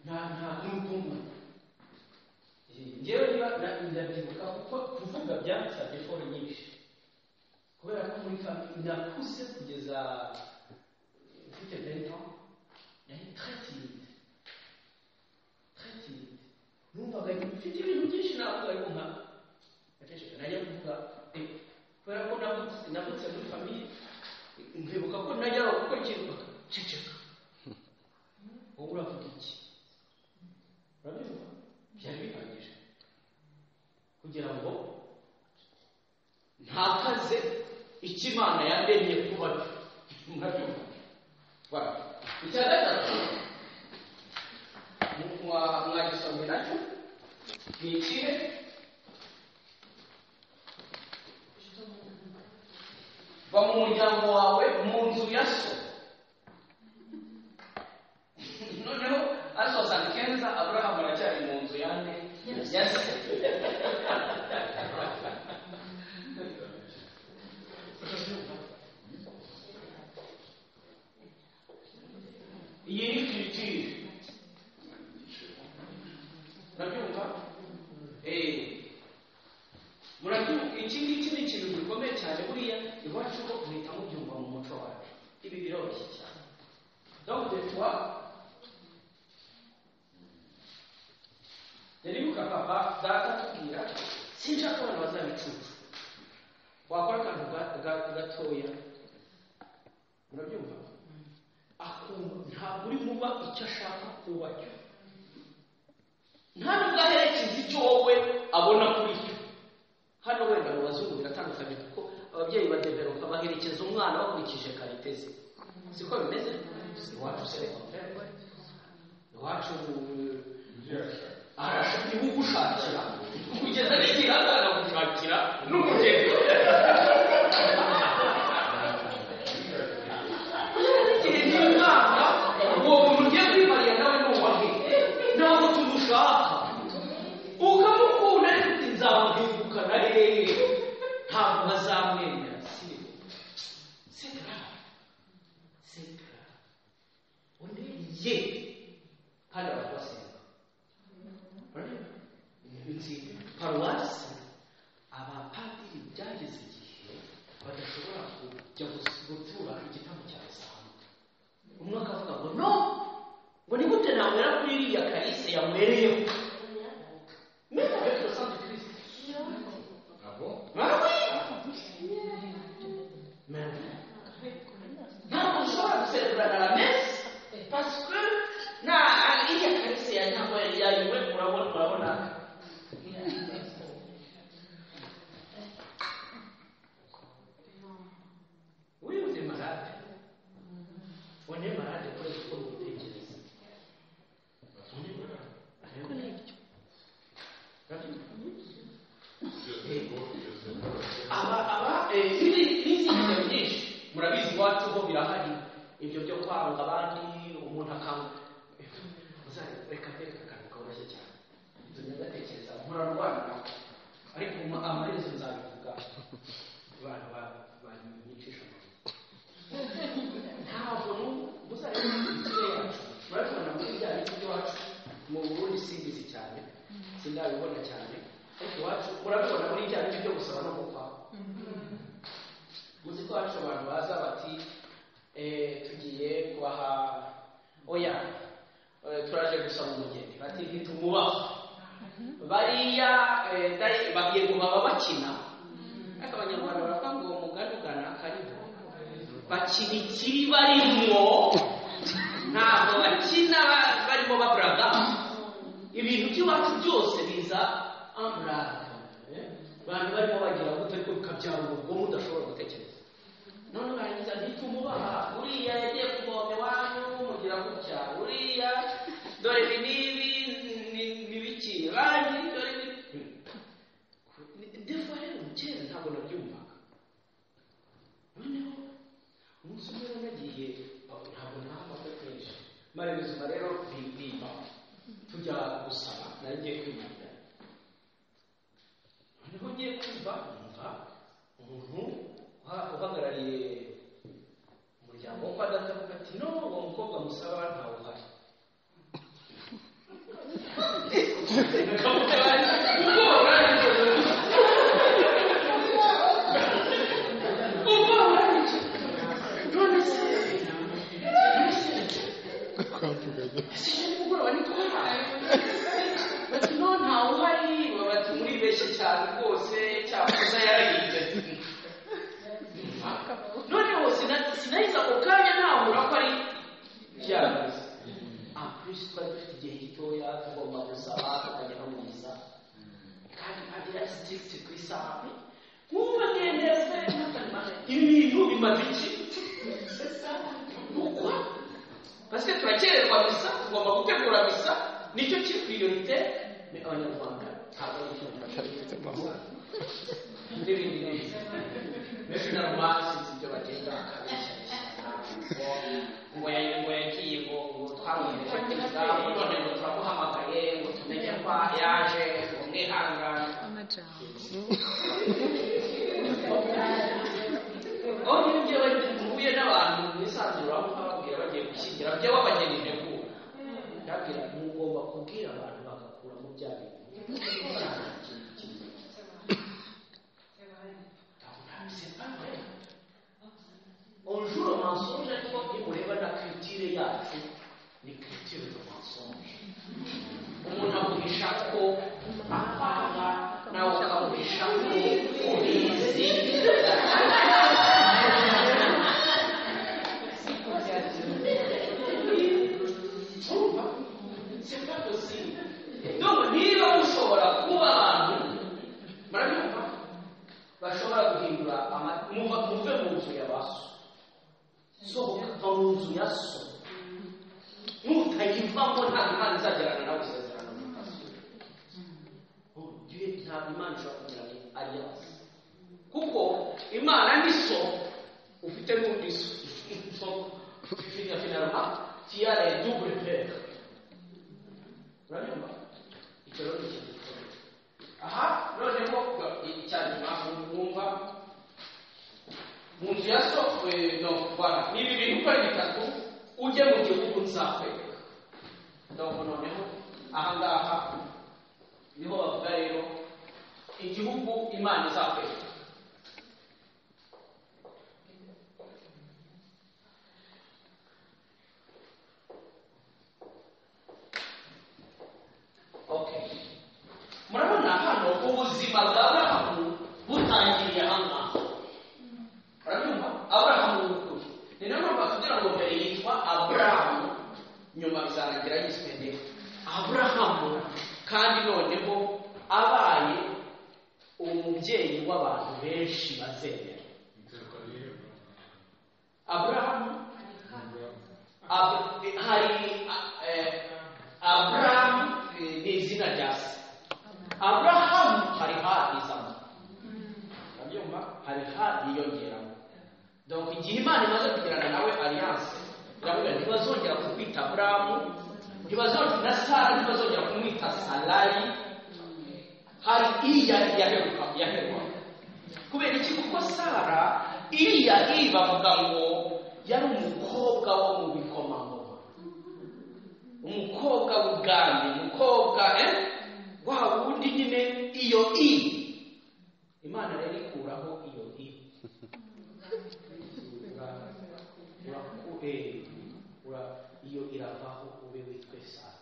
Speaker 1: nta nta n'ukunguka njyewe niba na- ndabyibuka kuko kuvuga byansabye foro nyinshi kubera ko muri famille nakuze kugeza mfite 20 ans nari très timide très timide numvaga mfite ibintu byinshi navuga ariko nka naceceka najya kuvuga eh, kubera ko navutse navutse muri famille nkibuka ko najyaga gukora ikintu bakaceceka wowe uravuga iki urabivuga byari bihagije kugira ngo ntakaze icyo imana yandemye kuba murabyumva Voilà. icya gatatu mu- mwa- mwagisomye nacyo ni ikihe va mu muryango wawe mu nzu ya so noneho asoza kenza aburahamu aracyari mu nzu yande ya se iyi ni kiritire murabyumva eee murabyumva iki ngiki ni ikintu gikomeye cyane buriya iwacu ko muhita mubyumva mu muco wacu ibi biroroshye cyane donc de toi sinshaka abantu bazabicucu wakora akantu ga- ga- gatoya murabyumva akumva ntabwo uri muba icyo ashaka kuba cyo nta nubwo aherekeza icyo wowe abona kuri cyo hano wenda mu bazungu biratandukanye kuko ababyeyi badeveropa baherekeza umwana bakurikije karite ze siko bimeze iwacu se iwacu
Speaker 4: ibyo yashaka
Speaker 1: arashaka ibimugushakira kugeza n'igihe azanagushakira n'umugeni kugeza n'igihe n'umwana uwo muntu ugiye kwimariya nawe ni uwahe ntabwo tumushaka ukamukunda ariko uti nzamwibukana rero ntabwo bazamwemera si c'est grave c'est grave uneye kandi ababasenga nzi paruwasi abapadiri byageze igihe badashobora kujya gus- gutura igitambo cya rusange umwe akavuga ngo no ngo ni gute nanywera kuri iriya kalise yanywereyeho meza ariko rusange kirisi
Speaker 4: abo
Speaker 1: ntabwo ushobora guserebura na mesi pasike na iriya kalise ya ntabwo yayiwe urabona urabona wewe ni marade one marade kore gukora ubutekereza one marade ariko ni ibyo aba aba eh, ibi- n'izindi nyinshi murabizi iwacu ho birahari ibyo byo kwanga abandi umuntu akanga Muzare- reka reka akantu koroshye cyane nzajya ndatekereza murarwana nawe ariko ama- amaherezo nzabivuga abantu ba- banyicisha amaguru ntabwo n'ubu muzarebe imitwe yacu murabibona muri bya biti iwacu mu burundi simbizi cyane sindabibona cyane ariko iwacu murabibona muri bya biti byo gusaba no gukwaho muzi ko hacu abantu baza bati eh, tugiye kubaha oya eh, turaje gusaba umugeni bati ntitumubaho bariya eh, dai- bagiye ngo baba bakina ariko abanyarwanda baravuga ngo umugani ugana kariho bakina ikiri barimo ntabwo bakina ba- barimo baburaga ibintu by'iwacu byose biza amburaka abantu barimo bagira gute ariko bikabyara urugo mudashobora gutekereza none urangiza ntitumubaha uriya yagiye kuvoma iwanyu mugira gutya uriya dore ibi n'ibi ni- n'ibiki banki dore ibi defa rero kera ntabwo nabyumvaga noneho umunsi umwe rero nagiye ntabwo ntabwo kenshi mara ubuzima rero bimba tujya gusaba nari ngiye kwimarira noneho ngiye kumva numva umuntu uha- uhagarariye umuryango wo kwa data avuga ati no uwo mukobwa musaba ntawe uhari ubwoba buranyije. Ubwoba buranyije. None se sinari kugura nitwara bati no ntawuhari bati muribeshye cyane rwose cyakoze yarahinze noneho sina- sinahise ako kanya ntahura ko ari ryarabuze apurise twari dufite igihe gitoya tugomba gusaba tukajya no mu isaha kandi padiri ari sitirigiti ku isaha nkumva ngendeze ibintu bimaze iki nukwa parce que turakererwa misa tugomba gutegura misa nicyo kiri priorite ni abanyarwanda ntabwo ari icyo bashaka. n'ibindi n'ibindi benshi nabo basinze ibyo bagenda bakabeshyashya ngo ngo ya- ngo yagiye ngo ngo twamwohereje kwiga ngo none ngo turamuhamagaye ngo tumenye ko yaje ngo mwihangane aho niyo njyewe mpuye n'abantu bisanzuraho nkababwira bagiye gushyingira njyewe abageni ntegura ndabwira mugomba kubwira abantu bagakura mu bya bintu onjour mensonge ariko nimureba na culture yacu ni culture de mensonge umuntu aguhisha ko apanga nawe ukamuhisha nzu ya so nutayivamo ntabwo imana izagerana nawe isezerano mukasura ugiye ntabwo imana ishobora kugira ngo alliance kuko imana ni so ufite n'undi so so fina finalement qui a les double père urabibona icyo rero ni ikintu gikomeye aha noneho icyanyuma mwumva mu nzu ya so eh, no bwana ni ibi bintu uko ari bitatu ujye mu gihugu nzakwereka ndabona noneho aha ngaha niho bavuga rero igihugu imana izakwereka Okay. murabona hano ubuzima bwa burahamu butangiriye aha ngaha urabyumva aburahamu w'ukuri ni nayo mpamvu kugira ngo mbere yitwa aburahamu nyuma bizarangira yiswe nde aburahamu kandi noneho abaye umubyeyi w'abantu benshi bazemera
Speaker 4: Interwa n'ihema.
Speaker 1: aburahamu Ab- hari eh, aburahamu eh, ni izina rya se aburahamu hari harizamo urabyumva hari hariyongeramo donc igihe imana imaze kugirana nawe alliance iravuga ntibazongera kumwita aburahamu ntibazongera na sara ntibazongera kumwita salari hari iya yaheruka yaheruka kubera iki kuko sara iriya iri bavuga ngo yari umukobwa wo mu bikomangoma umukobwa w'ubwami umukobwa eh wa wundi nyine iyo i imana rero ikuraho iyo i Ura- uraku- eh, ura- iyo iravaho ube witwe sara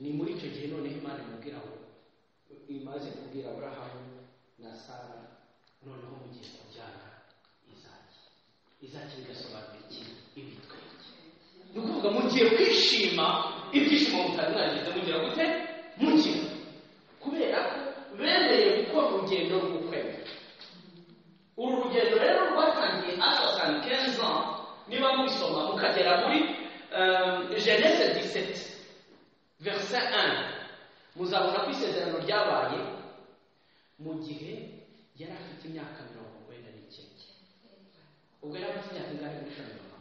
Speaker 1: ni muri icyo gihe noneho imana imubwira ngo imaze kubwira aburahamu na sara noneho mugiye kubyara izaki izaki bigasobanura iki ibitwenge ni ukuvuga mugiye kwishima ibyishimo mutari mwagize mugira gute mugira kubera ko bereye gukora urugendo rw'ukwemera uru rugendo rero rwatangiye asasan kenzo niba mubisoma mukagera muri euh, genese 17 verset 1 muzabona ko isezerano ryabaye mu gihe yari afite imyaka mirongo wenda n'icyenda ubwo yari afite imyaka ingahe muri kaminuza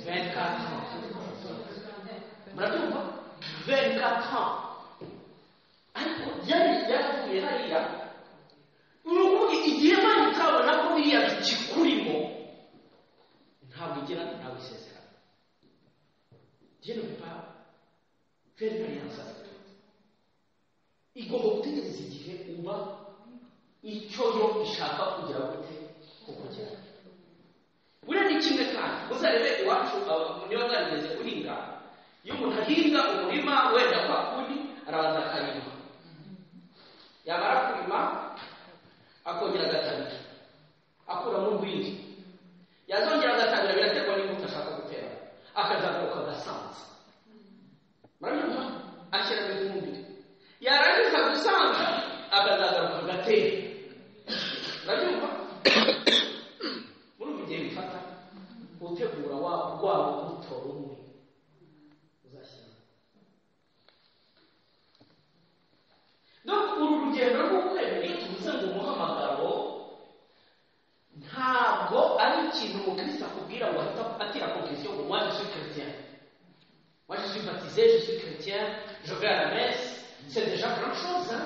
Speaker 1: 24 ans murabyumva 24 ans ariko yari yaravuye hariya ni ukuvuga igihe imana itabona ko biriya bikikurimo ntabwo igira ntabwo isezerano je ne peux pas faire une alliance avec toi. igomba gutegereza igihe uba icyo yo ishaka kugira gute kukugeraho buriya ni kimwe kandi uzarebe iwacu aba- niba zarigeze guhinga iyo umuntu ahinga umurima wenda kwa kundi arabanza akarima yamara kurima akongera agatabira akuramo urwiri yazongera agatabira biraterwa n'imbuto ashaka gutera akazagaruka agasanza murabibona ashyira mu ifumbire yarangiza gusanga akazagaruka agatera murabibona muri ubu gihe bifata gutegura wa rwa rubuto rumwe uzashyiramo donc uru rugendo rw'ukwemera iyo tuvuze ngo umuhamagaro ntabwo ari ikintu umukristo akubwira ngo ahita atira konfesiyo ngo moi je suis chrétien Moi, je suis baptisé, je suis chrétien, je vais à la messe. C'est déjà grand chose, hein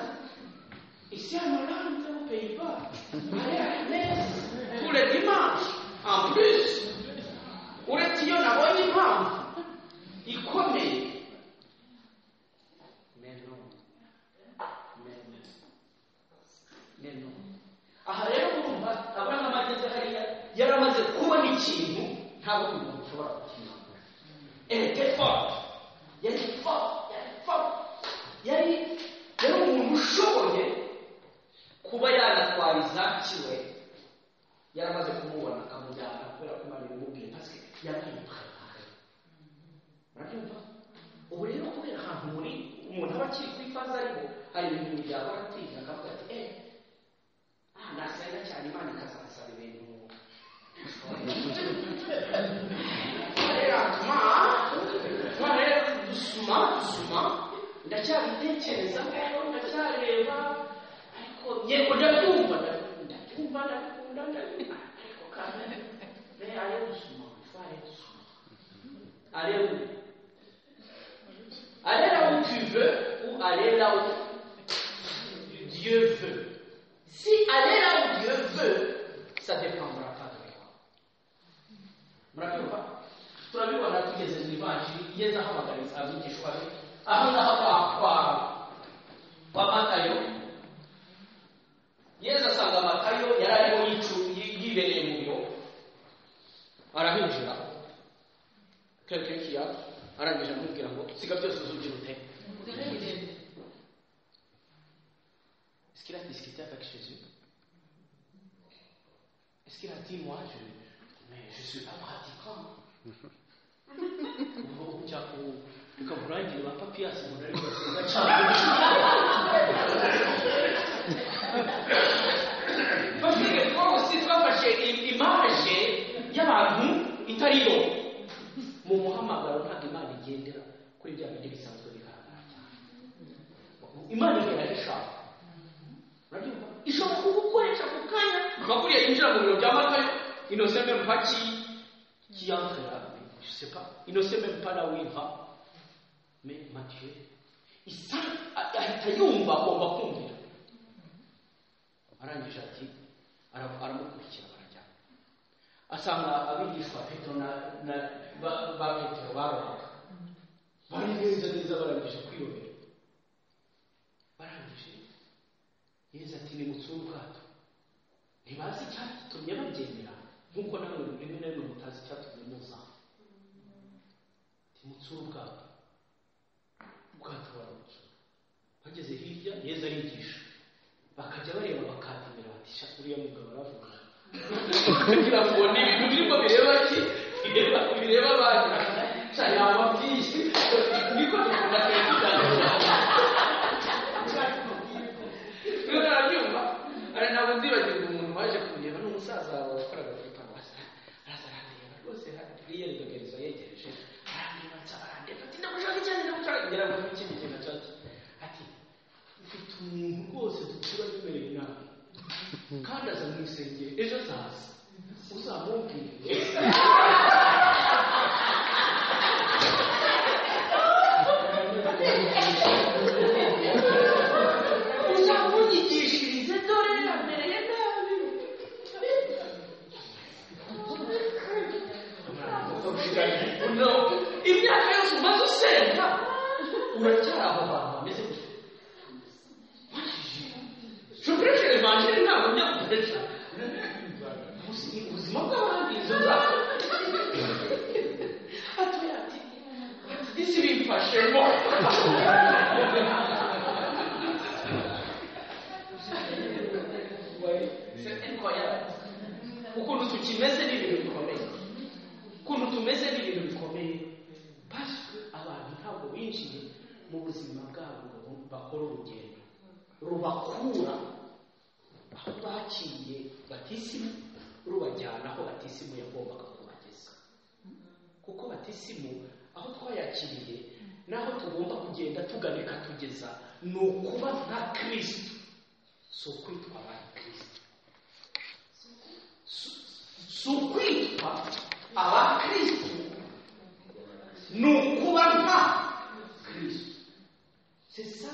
Speaker 1: Ici, en Hollande, aux Pays-Bas, aller à la messe tous les dimanches, en plus. uretse iyo nabonye impamvu ikomeye Mais non. Mais non. Mais non. aha rero urumva aburahamu ageze hariya yari amaze kubona ikintu nta wundi muntu ushobora kukimanura était fort. yari fort, yari fort. Yari yari umuntu ushoboye kuba yanatwara izakiwe yaramaze kumubona akamujyana kubera ko imana ibimubwiye parce que yamwiparare murabyumva ubu rero kubera ahantu muri umuntu aba akiri ku ifaza ariko hari ibintu byakora atinya akavuga ati eh ah nasenga cyane imana ikazasaba ibintu ndatekereza kuko ndacyareba ariko yego ndabyumva ndabyumva ndakunda ndakunda ariko kandi re areba ubuzima wifu areba ubuzima areba areba où tu veux ou aller là où Dieu veut si aller là où Dieu veut ça dépendra pas de toi murabyumva turabibona tugeze mu ivanjiri igeze aho abagarutse abigishwa be aho naho bakwara kwa matayo yezu asanga matayo yari arimo yicu- yi- yibereye mu biro arahinjira kekekiya arangije amubwira ngo siga byose uzugira ute Est-ce qu'il a discuté avec Jésus Est-ce qu'il a dit, moi, je, mais je suis pas pratiquant Ubu cyakora ukaba urangira ba papiyasi umuntu ari kubafunga cyangwa Parce que les fois aussi twafashe i- image y'abantu itariyo mu muhamagaro ntabwo imana igendera kuri bya bindi bisanzwe bigaragara cyane imana igera ishaka urabyumva ishobora kugukoresha ako kanya bakuriye yinjira mu biro bya matayo inose même pas qui qui entre là je sais pas il ne sait même pas là où il va mais Mathieu isa ahita yumva agomba kumvira arangije ati ara- aramukurikira barajyana asanga abigishwa petero na na- ba ba petero barohaga bari neza neza barangije kwiyobera barangije yesu ati nimutsure ubwato ntibazi icyatumye bagendera nk'uko nawe rimwe na rimwe mutazi icyatumye muza nimutsure ubwato ubwato barabuca bageze hirya yesu arigisha bakajya bareba bakatimira bati sha uriya mugabo aravuga kugira ngo ni ibintu birimo bireba ki bireba bireba abana sha yaba byinshi niko dukunda kuyitanga rero arabyumva ari ntabwo nzibagirwa umuntu waje kumureba ni umusaza wawe wakoraga kuri paruwasi araza arandeba rwose yiyeregereza yegereje arandeba nsaba arandeba ati ndagushaka cyane ndagushaka kugira ngo n'ikindi kintu ashake ati mfite umuntu rwose dutura dubereye inama kandi aza mu isengero ejo azaza uzamubwire uzamunyigishirize dore namereye nabi No, imyaka yose umaze usenga uracyari aho hantu hameze gutya shokoresha evanjiri ntabwo njya gukoresha ubuzima bw'abandi izo nzara atuye ati ati disi bimfashemo c'est incroyable ukuntu tukimeze ni ibintu bikomeye ukuntu tumeze ni ibintu bikomeye pasike abantu ntabwo binjiye mu buzima bwabo ngo bakore urugendo rubakura aho bakiriye batisimu rubajyana aho batisimu yagombaga kubageza kuko batisimu aho twayakiriye n'aho tugomba kugenda tugana ikatugeza ni ukuba nka kirisito si ukwitwa ba kirisito Si- si ukwitwa aba kirisito ni ukuba nka kirisito sesa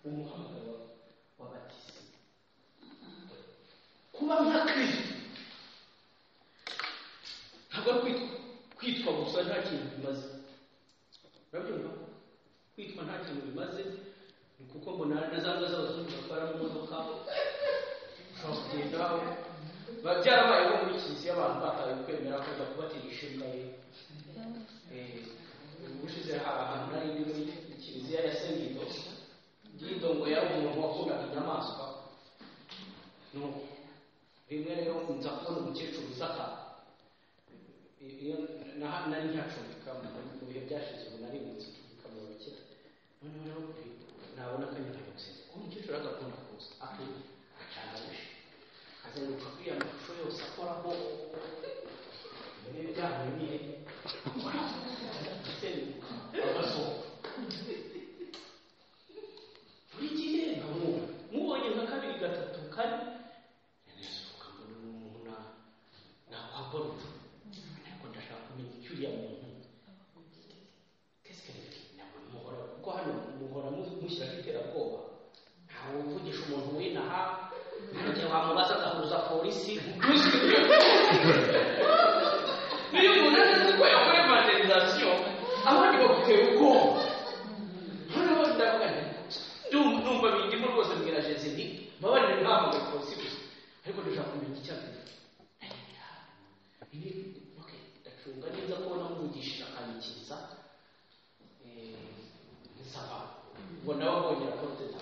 Speaker 1: umuhamagaro w'abatizi kuba nka kirisito ntabwo ari kwitwa kwitwa gusa nta kintu bimaze urabyumva kwitwa nta kintu bimaze ni kuko mbona na za mbwa z'abazungu batwara mu modoka ushobora kugenda biba byarabayeho muri kiliziya abantu bataye kwemera kujya kubatera inshinga ye Eh, ubushize hari ahantu hari indi muri kiliziya ya sengido gido ngo yari umuntu wakundaga inyamaswa nuko rimwe rero nza kubona umukecuru usakara iyo na- nari ntacumbika mu bihe byashize ubu nari mu nzu mu bakira noneho rero nabona ko nyine ari gusenga uwo mukecuru agakunda kuza akwiye acana buji azenguruka kuri ya mashusho yose akoraho ibi byanyu ni asenguka agasohoka yamuteye ubwoba noneho ndavuga nti ndumva ndumva bindimo rwose mbwira jesi nti mbabarire ntamugaye polisi gusa ariko ndashaka kumenya icyabere ibi okay ndacunga neza ko namuvugishije akanyikiriza nsaba ngo nawe kongera poroteta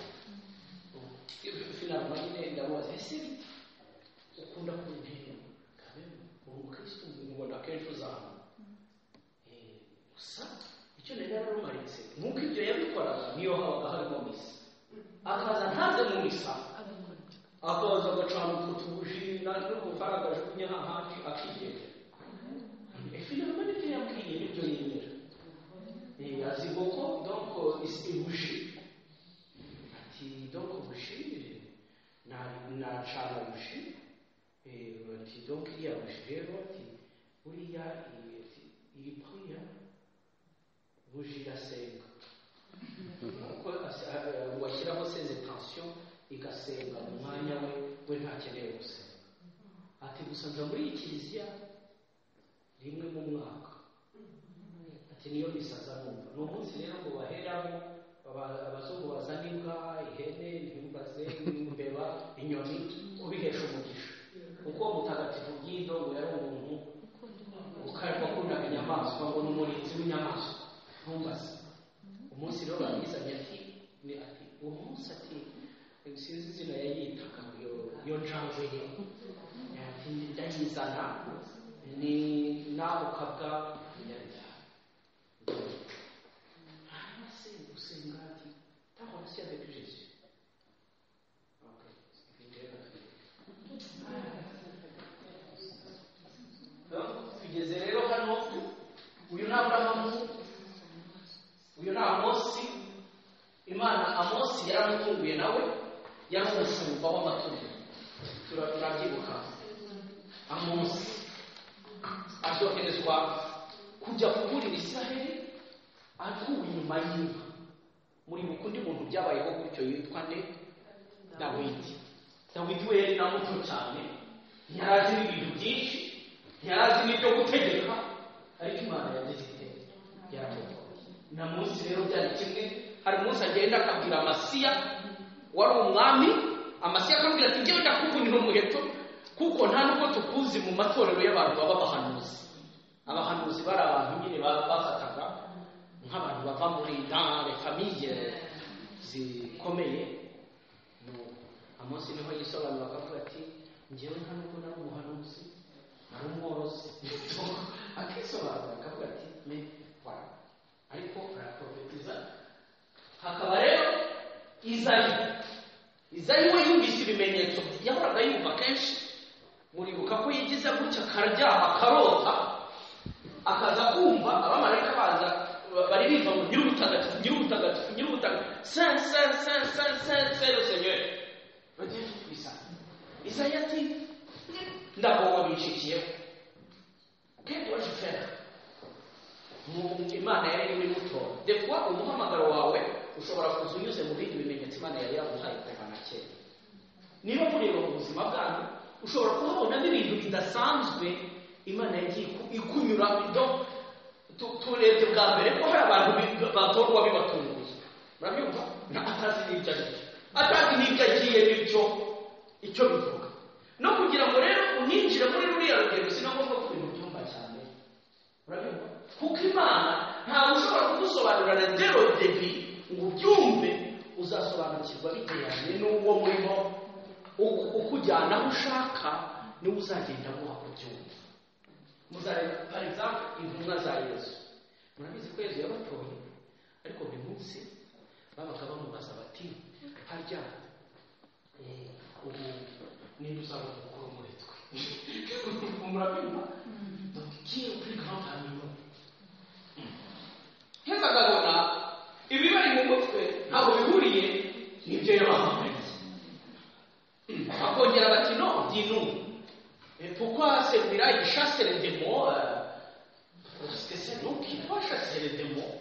Speaker 1: finalement nyine ndamubaza ese ukunda kuntera kabe uri umukristo mubona kenshi uzamuka Eh, gusa icyo nari nararumaritse nk'uko ibyo yabikoraga niyo habaga harimo misa akaza ntaze mu misa akaza agacana utwo tubuji n'ubufaragaje kunyahahaci akigenda finalement n'ibyo yambwiye nibyo yemera Eh, azi koko donc isi buji ati donc buji eh, na- nacana buji Eh, ati donc iriya buji rero ati buriya iyi ati, iyi priya buji irasenga kuko ase- a- a- washyiraho seze tension igasenga mu mwanya we we ntakeneye gusenga ati gusa nza muri iyi kiliziya rimwe mu mwaka ati niyo misaza numva ni umunsi rero ngo baheramo aba- abazungu bazana imbwa ihene imbaze imbeba inyoni kubihesha umugisha kuko mutagatifu bwindo ngo yari umuntu ukarimo kunama inyamaswa ngo ni umurinzi w'inyamaswa ntumbaze umunsi rero bamwizanye ati ni ati uwo munsi ati sinzi izina yayitaga iyo iyo njangwe ye ati ndayizana ni n'ako kabwa nyarya hanyuma se gusenga ati ta relation avec Jésus ok donc tugeze rero hano uyu ni aburahamu uyu ni amosi imana amosi yaramutunguye nawe yari umushumba w'amatungo Tura- turabyibuka amosi azoherezwa kujya kuburira israheli atuwe inyuma y'inka muri bukundi muntu byabayeho gutyo yitwa nde dawidi dawidi we yari na muto cyane ntiyari azi ibintu byinshi ntiyari azi n'ibyo gutegeka ariko imana yagize ite yaramutoye na munsi rero byari kimwe hari umunsi agenda akabwira amasiya wari umwami amasiya akabwira ati njyewe ndakuvunira umuheto kuko nta nubwo tukuzi mu matorero y'abantu baba abahanuzi abahanuzi bari abantu nyine ba- bafataga nk'abantu bava muri dans les familles zikomeye No. amosi niho yisobanura akavuga ati njyewe nta nubwo nari umuhanuzi nari umworozi akisobanura akavuga ati me voilà ariko araprofetiza hakaba rero izayi izayi we yumvise ibimenyetso yahoraga yumva kenshi muribuka ko yigize gutya akaryama akarota akaza kumva abamarayika baza ba- baririmba ngo nyir'ubutagatifu nyir'ubutagatifu nyir'ubutagatifu sen sen sen sen sen sen le seigneur bagiye kwisa isaya ati ndagoba binshikiyeho qu'est-ce que je faire Mu- imana yari iri mutora de fois umuhamagaro wawe ushobora kuza unyuze mu bindi bimenyetso imana yari yaguhaye kuva na kera niba mureba mu buzima bwanyu ushobora kuhabonamo ibintu bidasanzwe imana yagiye iku- ikunyura do tu- turebye bwa mbere ko hari abantu bi- batorwa bibatunguye murabyumva Na- atazi n'ibyo aribyo atazi n'ibyo agiye n'ibyo icyo bivuga no kugira ngo rero uninjire muri ruriya rugendo si na ngombwa ko ibintu byumva cyane urabyumva kuko imana ntawe ushobora kugusobanurira na dero debi ngo ubyumve uzasobanukirwa bijyanye n'uwo murimo uku- ukujyana aho ushaka niwe uzagenda aguha kubyumva muzareba par exemple intumwa za yesu murabizi ko yesu yabatoye ariko buri munsi babaga bamubaza bati harya eh, ubu niba uzaba umukuru muri twe murabimba bakikira kuri kampani heza akabona ibibari mu mutwe ntabwo bihuriye n'ibyo yabahamagaye bakongera bati no dis nous mais pourquoi celui-là il chasse les démons euh, parce que c'est nous qui doit chasser les démons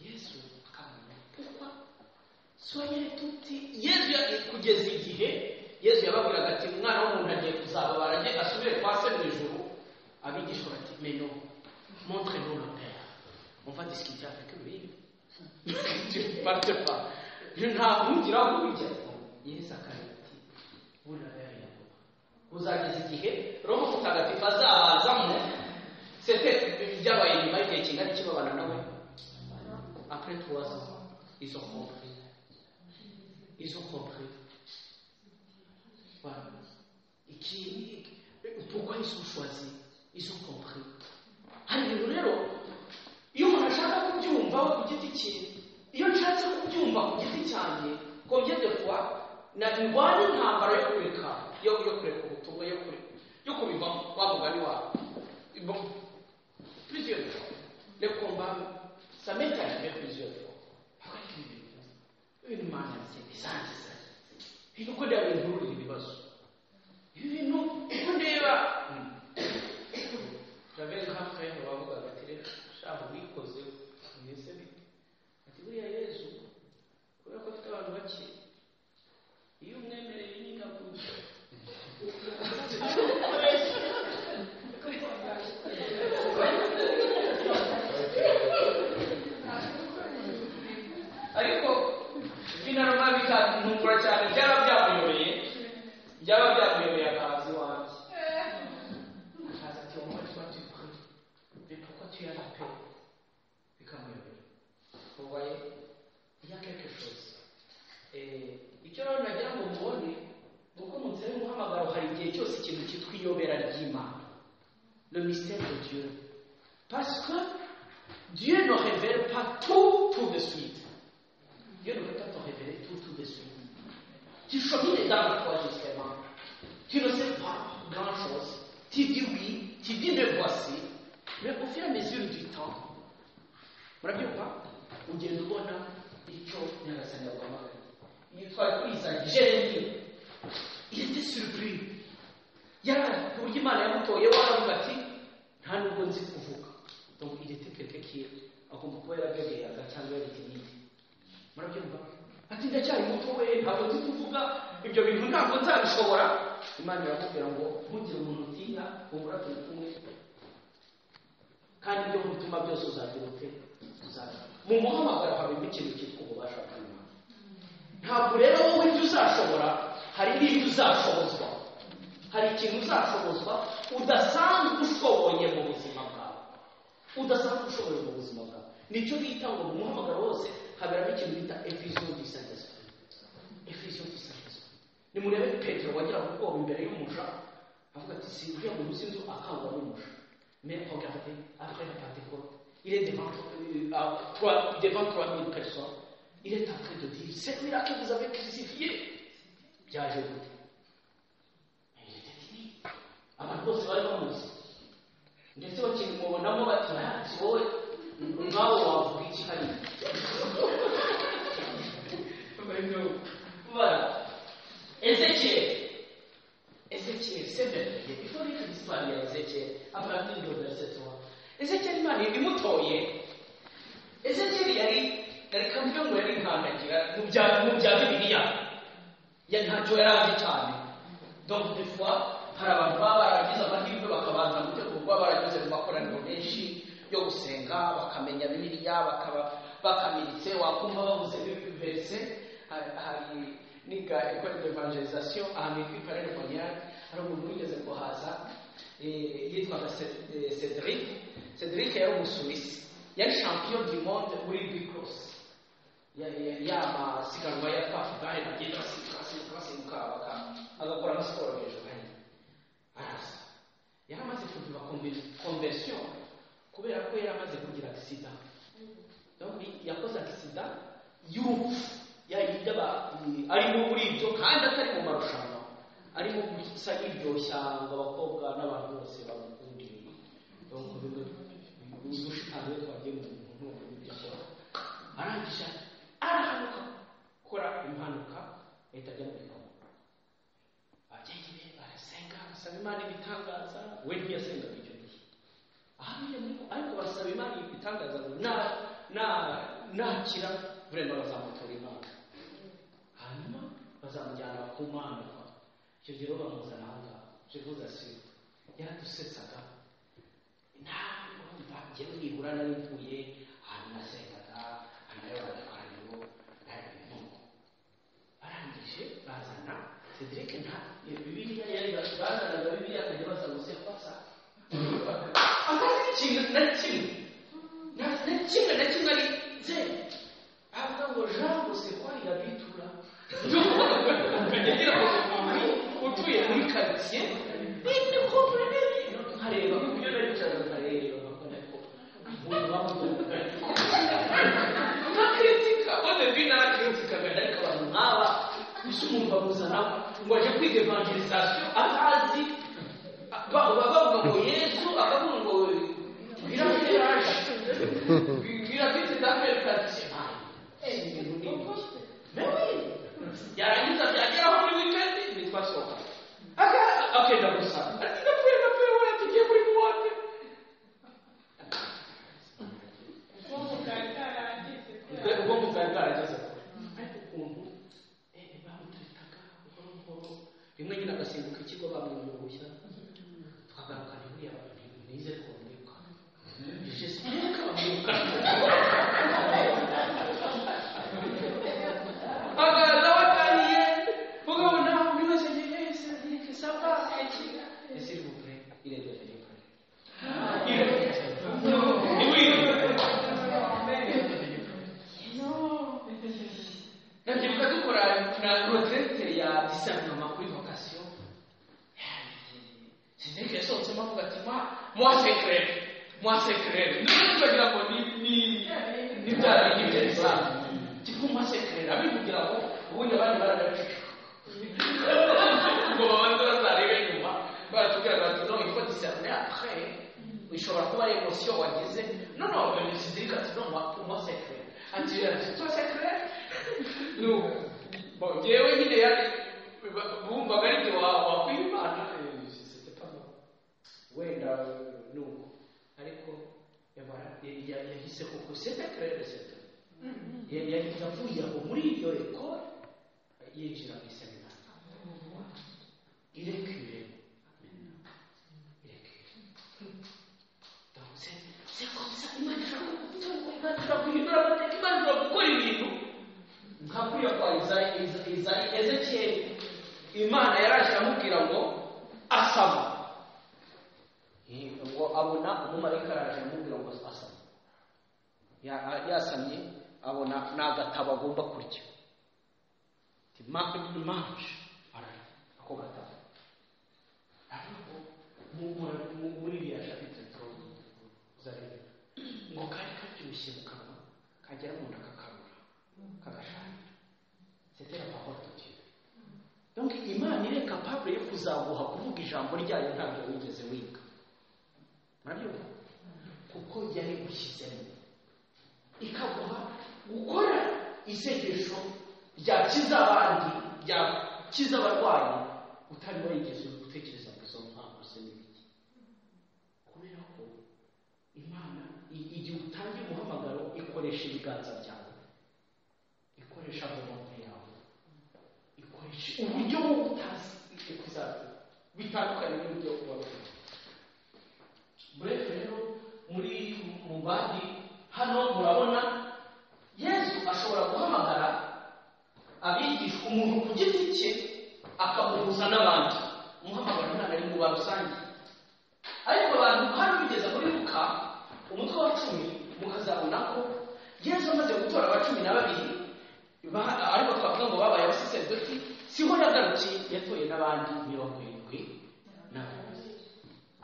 Speaker 1: yesu akamenya pourquoi soyez tuti yesu ya- kugeza igihe yesu yababwiraga ati umwana w'umuntu agiye kuzababara agiye asubire kwa se mu ijuru abigishwa bati meno montre nous le père on va discuter avec lui. tu ne partes pas. Je ntamugira ngo ujya. Yesu akagira ati buriya yari uzageza igihe roho mutagatifu azabazamo sete byabaye nyuma y'igihe kingana kibabana nawe après trois ans ils ont compris ils ont compris voilà et qui pourquoi ils sont choisis ils ont compris hari ibintu rero iyo umuntu ashaka kubyumva we ku giti cye iyo nshatse kubyumva ku giti cyanjye combien de fois na ndwanya intambara yo kureka yo yo kureka ubutumwa yo kure yo kubiva wa mugani wawe Bon, plusieurs fois le combat ça m'est arrivé plusieurs fois Ariko ibintu imana zisangiza ibintu ko ndeba bintururiza ibibazo ibintu ko ndeba j'avais une campagne bavugaga ati rero shahu wikoze mwese bite ati buriya yezu kubera ko afite abantu bake iyo umwemereye inyika kuza ariko binaruma bikantungura cyane byaba byamuyobeye byaba byamuyobeye akazi wanjye akazi ati uwo munsi watu prie mais pourquoi tu as la paix bikamuyobera vous voyez il y a quelque chose Eh, icyo rero nagira ngo mubone ni uko mu nzira y'umuhamagaro hari igihe cyose ikintu cyitwa iyobera ry'imana le mystère de Dieu parce que Dieu ne révèle pas tout tout de suite Dieu ne peut pas te révéler tout, tout de suite. Tu chemines dans la foi justement. Tu ne sais pas grand-chose. Tu dis oui, tu dis le voici. Mais au fur et à mesure du temps, murabyo kwa ugenda ubona icyo nyagasani yaguhamagaye yitwa kwiza jeremy yari surpris yari ku buryo imana yamutoye waravuga ati nta nubwo nzi kuvuga donc il était quelqu'un qui agomba kuba yaragabeyaga cyangwa yarigimiti murabyumva ati ndacyari muto we ntabwo nzi kuvuga ibyo bintu ntabwo nzabishobora imana iramubwira ngo ntugire umuntu utinya humura turi kumwe kandi ibyo mutima byose uzagira ute uzagira mu muhamagaro habamo ikintu cyitwa ububasha bw'imana ntabwo rero wowe ibyo uzashobora hari n'ibyo uzashobozwa hari ikintu uzashobozwa udasanzwe ushoboye mu buzima bwawe udasanzwe ushoboye mu buzima bwawe nicyo bita ngo mu muhamagaro wose haberamo ikintu bita efiziyo du saint-esprit efiziyo du saint-esprit nimurebe petero wagira ubwoba imbere y'umuja avuga ati si uriya muntu uzi inzu akangwa n'umuja mais regardez après la pentecôte il est devant euh, à trois devant 3000 personnes il est en train de dire c'est lui là que vous avez crucifié byaje gute Mais il était timide abantu bose bari bamuzi ndetse bakimubonamo bati "Ah, si wowe nawe wavuga iki hariya Voilà. Ézéchiel. Ézéchiel, c'est merveilleux. Il faut lire l'histoire d'Ézéchiel à partir du verset 3. Ézéchiel Imana ibimutoye. Ézéchiel yari yari kamwe mu yari nkandagira mu bya mu bya Bibiliya. Yari ntacyo yari azi cyane. Donc des fois hari abantu baba baragize amahirwe bakabanza gutegurwa baranyuze mu makoraniro menshi yo gusenga bakamenya Bibiliya bakaba bakamitse wakumva bavuze verse hari hari niga école d'évangélisation ahantu hitwa Parere Bonyac hari umuntu wigeze kuhaza eh, yitwaga Ced- eh, Cedric Cedric yari umusuwisi yari champion du monde muri bicross yamasiganwa ya tafudari agenda asimbuka asimbuka asimbuka baka- agakora na siporo hejuru hanyuma arasa yari amaze kugira conversion kubera ko yari amaze kugira accident donc yakoze accident y'urupfu ya yindi aba ni- arimo muri ibyo kandi atari mu marushanwa arimo gusa yiryoshya ngo abakobwa n'abantu bose bamukundire donc bimwe udushitani twagiye mu muntu ibyo akora arangije arahanuka gukora impanuka ahita ajya muri koma ababyeyi be barasenga basaba imana ibitangaza we ntiyasengaga icyo gihe ahamenye muri ariko basaba imana ibitangaza ngo na na nakira vraiment bazamutora imana hanyuma bazamujyana bakumwambika icyo gihe rero bamuzana aha ngaha jevuze asira yaradusetsaga ntabwo njyewe nibura nari mvuye arasengaga anayobora abantu arabintu barangije bazana cedric nta iyo bibiliya yari bazanaga bibiliya akajya baza gusekwasa akazi ikintu na kimwe na na kimwe na kimwe ari zeru avuga ngo jean gusekwa irabitura ukagira ngo uri utuye muri karitsiye ni kopure nkareba ku buryo nari bicara nkareba nkareba ntakritika wone vi narakritikaga ariko abantu nk'aba ese umwumva muzana ngo ajye kwiga evangelisation atazi ba- ba- bavuga ngo yesu akavuga ngo birateraje birafite daniel kardisian yarangiza byageraho muri wikendi ntitwasohoka akenda gusa ati ndapfuye ndapfuye we tugiye muri muwate ubwo muzari bwarageze kure ariko ukuntu eh, bamuturikaga buhoro buhoro rimwe nyine agasimbuka ikigo bamwunguruye twagaruka ntiburiya nize kumurika jesi mwuka bamwuka agaza wataniye ukabona buri wese agiye yese agiye saba ese iri bukure irebe riri kure irebe ndabyibuka dukora na roterete ya disanama kuri vokasiyo cedric yasohotsemo avuga ati mwa mwa sekirere mwa sekirere ndetse bagira ngo ni ni ni bya bintu by'ibisa tipo mwa sekirere abi kugira ngo ubundi abandi baragacucu ngo babanze bazarebe nyuma baratubwira ngo ati no ifo diserne apre ishobora kuba ari emosiyo wagize no no cedric ati no mwa mwa sekirere ati twa sekirere no bon njyewe nyine yari bumvaga ari byo wakwimana c'était pas bon wenda nuko ariko yamara ya- yahise kuko c'était clair c'était Ya- yahise avuye aho muri iyo ekore yinjira mu iseminari irekure irekure donc c'est c'est comme ça imana ishobora kugutunga imana ishobora guhindura amateka imana ishobora gukora ibintu nkakwiye kwa Iza- Iza- Iza- ezekiyeli imana yaraje amubwira ngo asaba Eh, ngo abona umumarayika yaraje amubwira ngo asaba Ya- yasamye abona n'agatabo agomba kurya Ati, "Ma- manje ararya ako gatabo ariko mu- mu- mu- muri iriya shapitire turobo uzareba ngo kari kabyibushye mu kanwa kagera mu nda kakarura kagashanya c'était la parole de Dieu donc imana iri capable yo kuzaguha kuvuga ijambo ryayo ntabyo wigeze wiga murabyumva kuko yarigushyizemo ikaguha gukora isengesho ryakiza abandi ryakiza abarwayi utari warigeze gutekereza ngo izo mpamvu ze n'ibiki kubera ko imana i- igihe utangiye umuhamagaro ikoresha ibiganza byawe ikoresha amaboko yawe ikoresha uburyo bwo gutazi ibyo kuzaza bitandukanye n'uburyo buba bufite mbese rero muri mu bandi hano murabona yesu ashobora guhamagara abigisha umuntu ku giti cye akamuhuza n'abandi umuhamagaro ntabwo ari mu ba rusange ariko abantu hano bigeza muri luka umutwe wa cumi mukazabona ko yesu amaze gutora abacumi na babiri ba- ariko twavuga ngo babaye abasiserdoti siho yagarukiye yatoye n'abandi mirongo irindwi n'abandi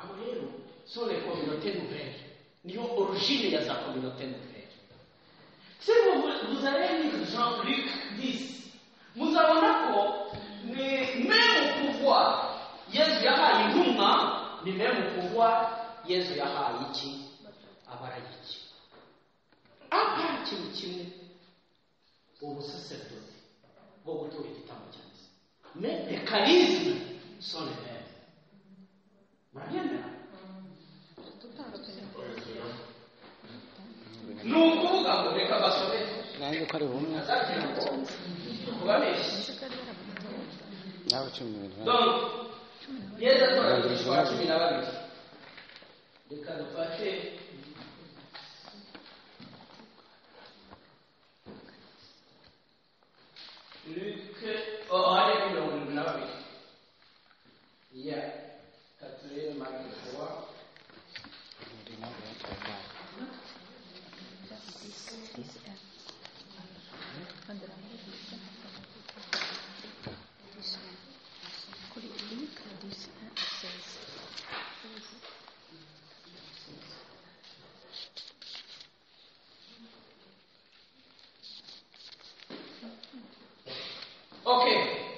Speaker 1: abo rero so les communautés nouvelles niyo origine ya za communauté nouvelle si vous- vous allez lire Jean-Luc 10 muzabona ko ni même pouvoir yesu yahaye intumwa ni même pouvoir yesu yahaye iki abarayiki akora ikintu kimwe ubusaserdoti bwo gutura igitambo cya misa mais les charismes sont les mêmes murabyemera
Speaker 2: dutanga
Speaker 1: ni ukuvuga ngo reka basobeke
Speaker 5: nanjye ko ari bumwe
Speaker 1: azagira ngo kubabeshya
Speaker 5: nawe cumi n'ibiri
Speaker 1: Donc, yeza twakurikizwa cumi na babiri reka dufate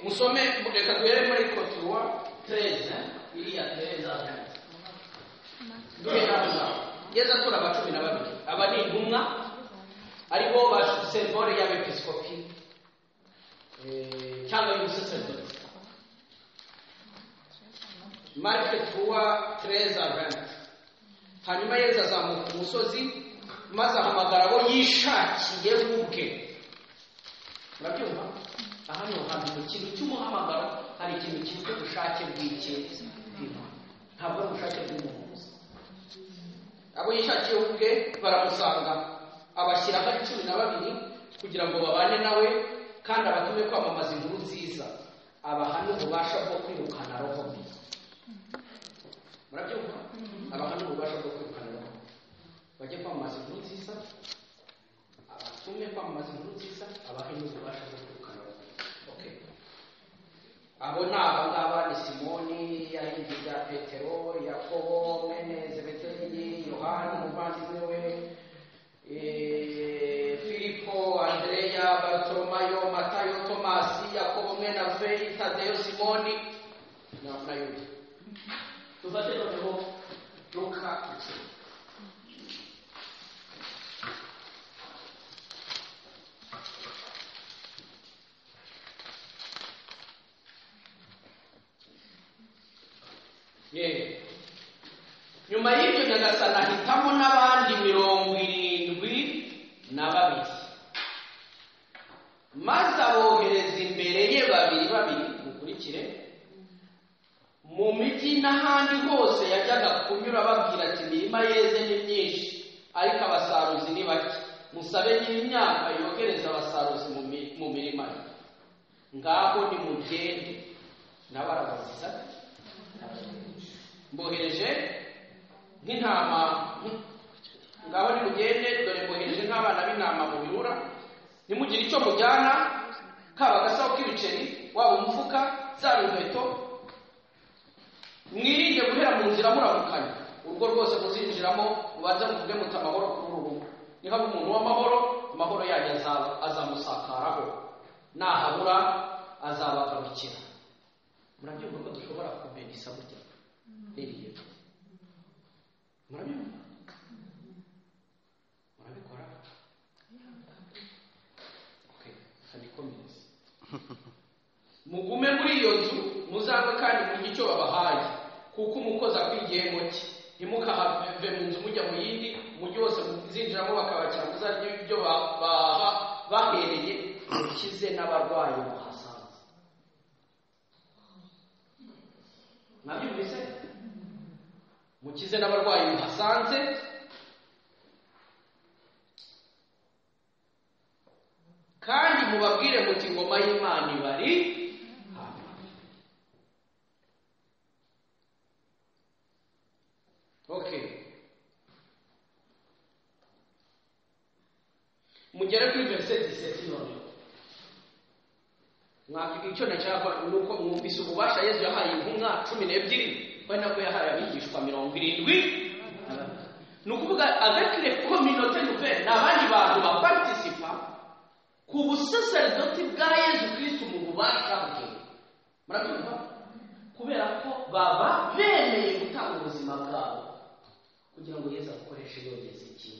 Speaker 1: musome reka duhere muri kotuwa tereza iriya tereza atanze cumi na munani yeza atura aba cumi na babiri aba ni intumwa aribo ba sembore y'abepiskopi eh, cyangwa y'umusaserodoti marike tuwa tereza venti hanyuma yeza azamuka umusozi maze ahamagara abo yishakiye we ubwe murabyumva aha ni hantu mu kintu cy'umuhamagaro hari ikintu cyitwa ubushake bw'iki bw'Imana ntabwo ari ubushake bw'umuntu gusa abo yishakiye ubwe baramusanga abashyiraho ari cumi na babiri kugira ngo babane nawe kandi abatume kwamamaza inkuru nziza abahane ububasha bwo kwirukana roho mbi murabyumva abahane ububasha bwo kwirukana roho mbi bajye kwamamaza inkuru nziza abatume kwamamaza inkuru nziza abahe n'ububasha bwo kwirukana roho mbi okay abo ni abangaba ni simoni yarindi rya petero yakobo mwene zebedeli yohana umuvandimwe we eh, filipo andreya barutoromayo matayo tomasi yakobo mwene aveyi tadeyo simoni na na yuda dufate noneho luka icumi Yego. nyuma y'ibyo nyagasani ahitamo n'abandi mirongo irindwi na babiri maze abohereza imbere ye babiri babiri mukurikire mu migi n'ahandi hose yajyaga kunyura babwira ati imirima yeze ni myinshi ariko abasaruzi ni bake musabe nyir'imyaka yohereza abasaruzi mu mi- mu mirima ye ngaho nimugende nawe arabaziza mbohereje nk'intama ngaho nimugende dore mbohereje nk'abana b'intama mu bihura nimugire icyo mujyana kaba agasaho k'ibiceri waba umufuka zaba inkweto mwirinde guhera mu nzira muramukanya urugo rwose muzinjiramo mubanze muvuge muti amahoro kuri ubu nihaba umuntu w'amahoro amahoro yanyu azaba- azamusakaraho nahabura azabagarukira murabyumva ko dushobora kumenya isabu rya ririya murabyumva murabikora Okay, handikomeze mugume muri iyo nzu muzange kandi murye icyo babahaye kuko umukozi akwigiye muke ntimukahave mu nzu mujya mu yindi umujyi wose muzinjiramo bakabakira muzarye ibyo ba- baha bahereye mukize n'abarwayi muhasanze nabyumvise mukize n'abarwayi muhasanze kandi mubabwire muti ingoma y'imana ibari hano." okay mugere kuri verse 17 noneho mwaka icyo nashaka ni uko mwumvise ububasha yesu yahaye intumwa cumi n'ebyiri ari nabwo yahaye abigishwa mirongo irindwi ni ukuvuga avekire kominote nuve ni abandi bantu baparitisipa ku busaserdoti bwa yesu kristo mu bubasha bwe murabyumva kubera ko baba bemeye gutanga ubuzima bwabo kugira ngo yesu abukoreshe yogeza iki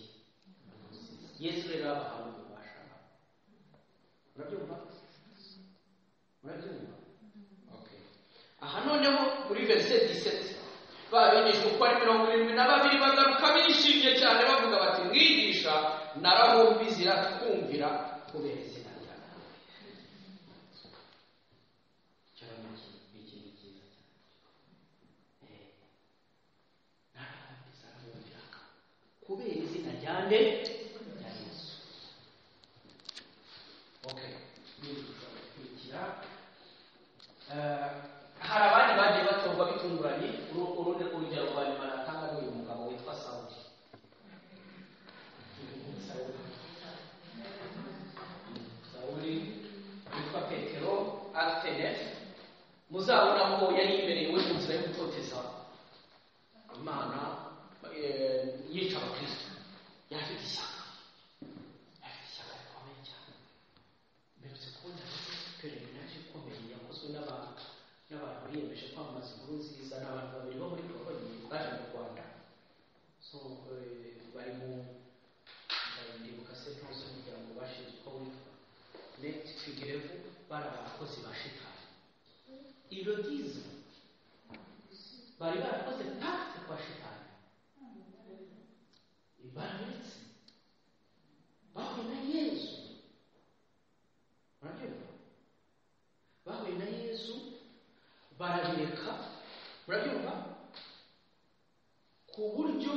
Speaker 1: yesu rero abahaye ububasha murabyumva murabyumva okay aha noneho muri verse 17 babigishwa uko ari mirongo irindwi na babiri bagaruka bishimye cyane bavuga bati mwigisha narahumbize irakumvira kubera izina ryawe cyane iki ni cyiza cyane Eh, narahumbize arahumvira kubera izina rya nde rya yesu okay nkurikira Eh, hari abandi bagiye batorwa bitunguranye uru- urundi urugero rwa nyuma natanga ni uyu mugabo witwa sawuli Sawuli. sawuli witwa petero atenet muzabona ko yari imerewe mu nzira yo gutoteza imana eh, yica abakristo yari afite ishyaka so eh, bari mu bari mu ndibuka sentensi kugira ngo bashize uko witwa net figurez bari abakozi ba shitani ibyo byiza bari barakoze pacte kwa shitani bararetse bahuye na yesu murabyumva bahuye na yesu barabireka murabyumva ku buryo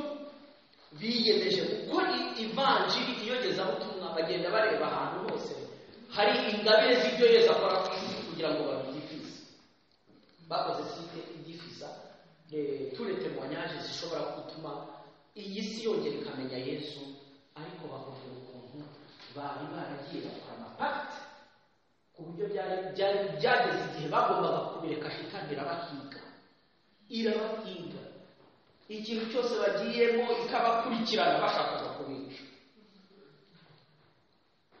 Speaker 1: biyemeje gukora i- ivanjiri iyogezabutumwa bagenda bareba ahantu hose hari ingabire z'ibyo yesu akora ku isi kugira ngo babyifuze bakoze site ibyifuza eh, tous les témoignages zishobora gutuma iyi si yongera ikamenya yesu ariko bakavuga ukuntu bari baragiye bakora amapakite ku buryo byari byari- byageze igihe bagombaga kubireka shitani irabahiga irabahiga ikintu cyose bagiyemo ikabakurikirana bashakaga kubica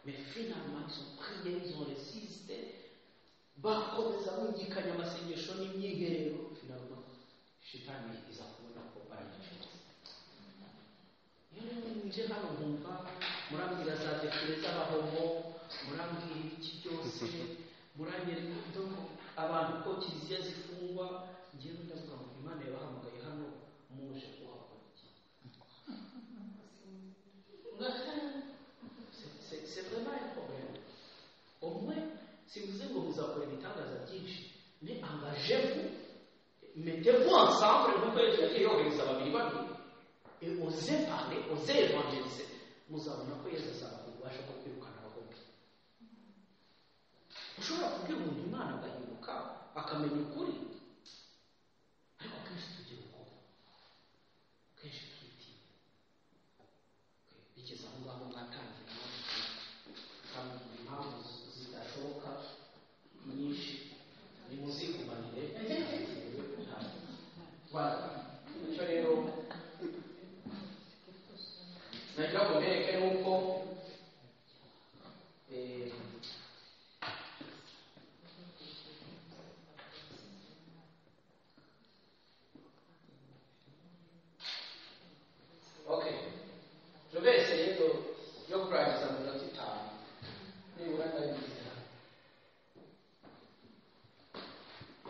Speaker 1: mais finalement ils ont prié ils ont résisté bakomeza bungikanya amasengesho n'imyiherero finalement shitani iza kubona ko barayicutse rero nje hano nkumva murambwira za dekire z'abahomo murambwira ibiki byose muranyereka uburyo abantu ko kiliziya zifungwa ngewe ndavuga ngo imana yabahamagaye hano muje kuhakora iki C'est- c'est c'est vraiment un problème au moins si vous ngo muzakora ibitangaza byinshi ni engagez-vous mettez-vous ensemble nkuko yesu yagiye yohereza babiri babiri et osez parler osez évangéliser muzabona ko yesu azabakubasha ko kwirukana abagome ushobora kubwira umuntu imana agahinduka akamenya ukuri ariko kenshi tugira ubwoba kenshi twitinya bigeze aho ngaho mwatangira mukambwira impamvu zidashoboka nyinshi nimuzigumanire icyo rero nagira ngo mbereke nuko eh, okay nubwo ese rero yo kurangiza mu minota itanu nibura ndabigize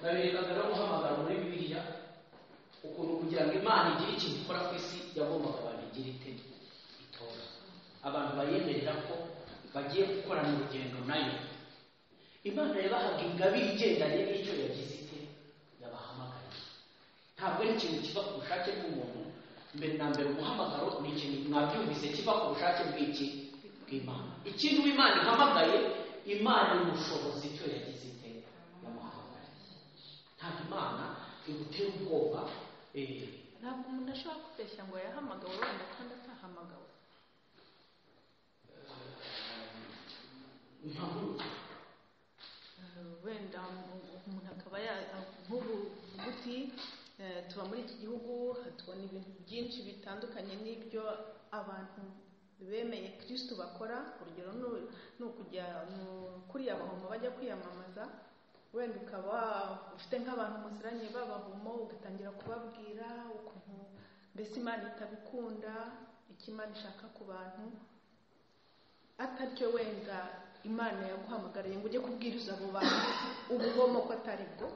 Speaker 1: nabirekaga no guhamagara muri bibiliya ukuntu kugira ngo imana igire ikintu ikora ku isi yagombaga abantu igira ite itora abantu bayemerera ko bagiye gukorana urugendo nayo imana yabahaga ingabire igendanye n'icyo yagize ite yabahamagariye ntabwo ari ikintu kiva ku bushake bw'umuntu mbere na mbere umuhamagaro ni ikintu mwabyumvise kiva ku bushake bw'iki bw'imana ikintu imana ihamagaye imana y'ubushobozi icyo yagize ite yamuhamagariye ntabwo imana igutera ubwoba eh,
Speaker 2: ntabwo umuntu ashobora kubeshya ngo yahamagawe wenda kandi atahamagawe
Speaker 1: ntabwo
Speaker 2: Eh, wenda mu- umuntu akaba ya- nk'ubu uvuga uti eh, tuba muri iki gihugu tubona ibintu byinshi bitandukanye n'ibyo abantu bemeye kirisitu bakora urugero ni- ni ukujya mu- kuri abahomo bajya kwiyamamaza wenda ukaba ufite nk'abantu musiraniye b'abahomo ugatangira kubabwira ukuntu mbese imana itabikunda icyo imana ishaka ku bantu ataryo wenda imana yaguhamagariye ngo ujye kubwiriza abo bantu ubugomo ko atari bwo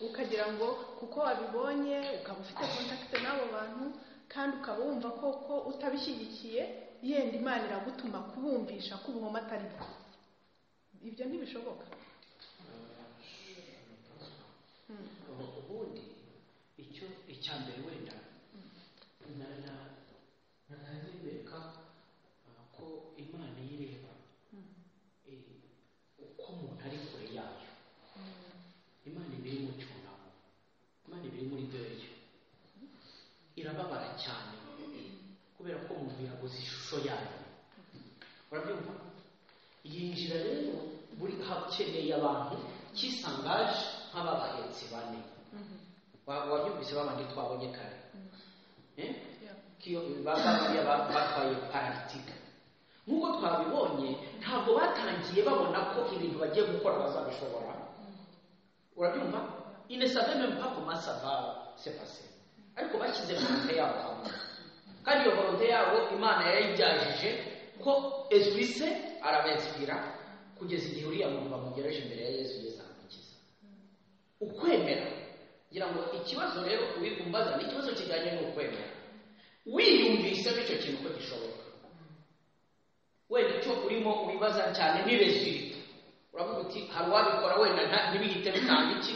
Speaker 2: ukagira ngo kuko wabibonye ukaba ufite kontakite n'abo bantu kandi ukaba wumva koko utabishyigikiye yenda imana iragutuma kubumvisha ko ubugomo atari bwo ibyo ntibishoboka Hmm.
Speaker 1: ubundi icyo icya mbere wenda na- na- nanabereka uh, ko imana yireba
Speaker 2: Mm.
Speaker 1: eh, uko umuntu ari kure yayo imana iba iri mu cyunamo imana iba iri muri dweyo irababara cyane kubera ko umuntu yaguze ishusho yayo urabyumva yinjira rero buri hakeneye abantu kisangaje nk'ababahetsi bane
Speaker 2: Mhm.
Speaker 1: Wa- wabyumvise babandi twabonye kare
Speaker 2: Mm.
Speaker 1: Eh?
Speaker 2: Yeah.
Speaker 1: kiyo babariya batwaye pararitika nk'uko twabibonye ntabwo batangiye babona ko ibintu bagiye gukora bazabishobora urabyumva il ne savait même pas comment ça va se passer ariko bashyize volonte yabo hamwe kandi iyo volonte yabo imana yayijyajije ko ezwise arabezwira kugeza igihe uriya muntu bamugereje imbere ya yesu yesu aramukiza ukwemera ngira ngo ikibazo rero wigumbaza ni ikibazo kijyanye n'ukwemera wiyumvise bityo kintu ko gishoboka wenda icyo urimo wibaza cyane ni resulta uravuga uti hari uwabikora wenda nta- ntibihite bitanga iki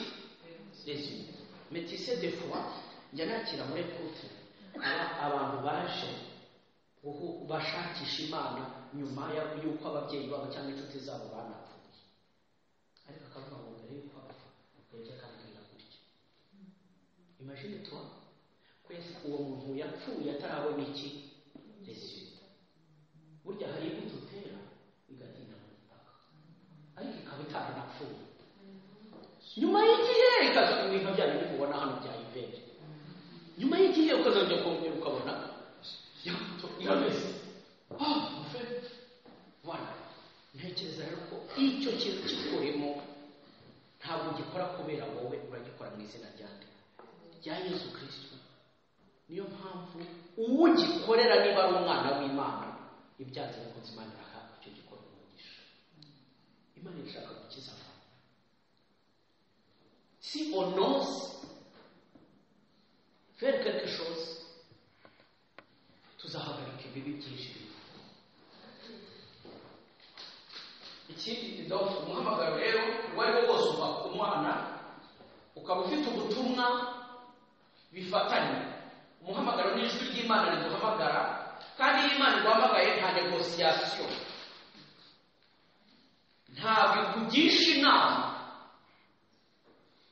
Speaker 1: resulta metise de foi njya nakira muri kutu aba- abantu baje guhu- bashakisha imana nyuma ya- y'uko ababyeyi babo cyangwa inshuti zabo banapfuye ariko akavuga ngo mbere y'uko apfa akajya akambwira gutya imagine toi kwese uwo muntu yapfuye atarabona iki resulta burya hari imbuto utera igatinda mu butaka ariko ikaba itaranapfuye nyuma y'igihe ikaza ku bintu byanyu biri kubona hano bya ivere nyuma y'igihe ukazajya kongera ukabona yato irabeze ah mufe bana ntekereza rero ko icyo kintu kikurimo ntabwo ugikora kubera wowe uragikora mu izina rya nde rya yesu kirisito niyo mpamvu uwugikorera niba ari umwana w'imana ibyanze bikunze imana iraha icyo gikorwa umugisha imana irashaka gukiza abantu si on ose faire quelque chose tuzahagarika ibibi byinshi ikindi donc umuhamagaro rero uwo ari wo wose uva ku mwana ukaba ufite ubutumwa bifatanye umuhamagaro ni ijwi ry'imana riduhamagara kandi iyo imana iguhamagaye nta negosiyasiyo ntabwo ikugisha inama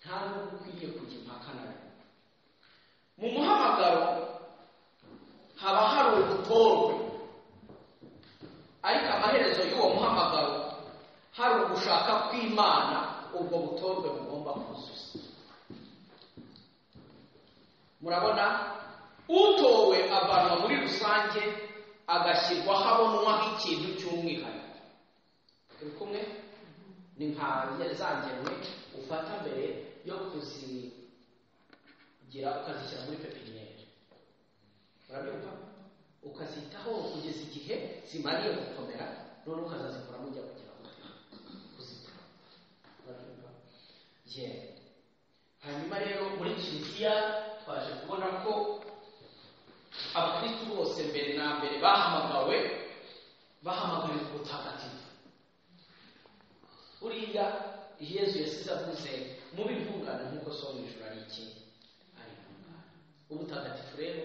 Speaker 1: nta n'ubwo ukwiye kujya impaka na yo mu muhamagaro haba hari ubutorwe ariko amaherezo y'uwo muhamagaro hari ugushaka kw'imana ubwo butorwe bugomba kuzuza murabona utowe avanwa muri rusange agashyirwa habonwaho ikintu cy'umwihariko turi kumwe ni nka za ngemwe ufata mbere yo kuzigira ukazishyira muri pepiniyeri urabyumva ukazitaho kugeza igihe zimariye gukomera noneho ukazazikora mujya kugira ngo kuzikora urabyumva yewe hanyuma rero muri kiliziya twaje kubona ko abakristu bose mbere na mbere bahamagawe bahamagariwe ubutagatifu buriya yezu yasize avuze mubi intungane nk'uko so mu ijoro ari iki ari intungane ubutagatifu rero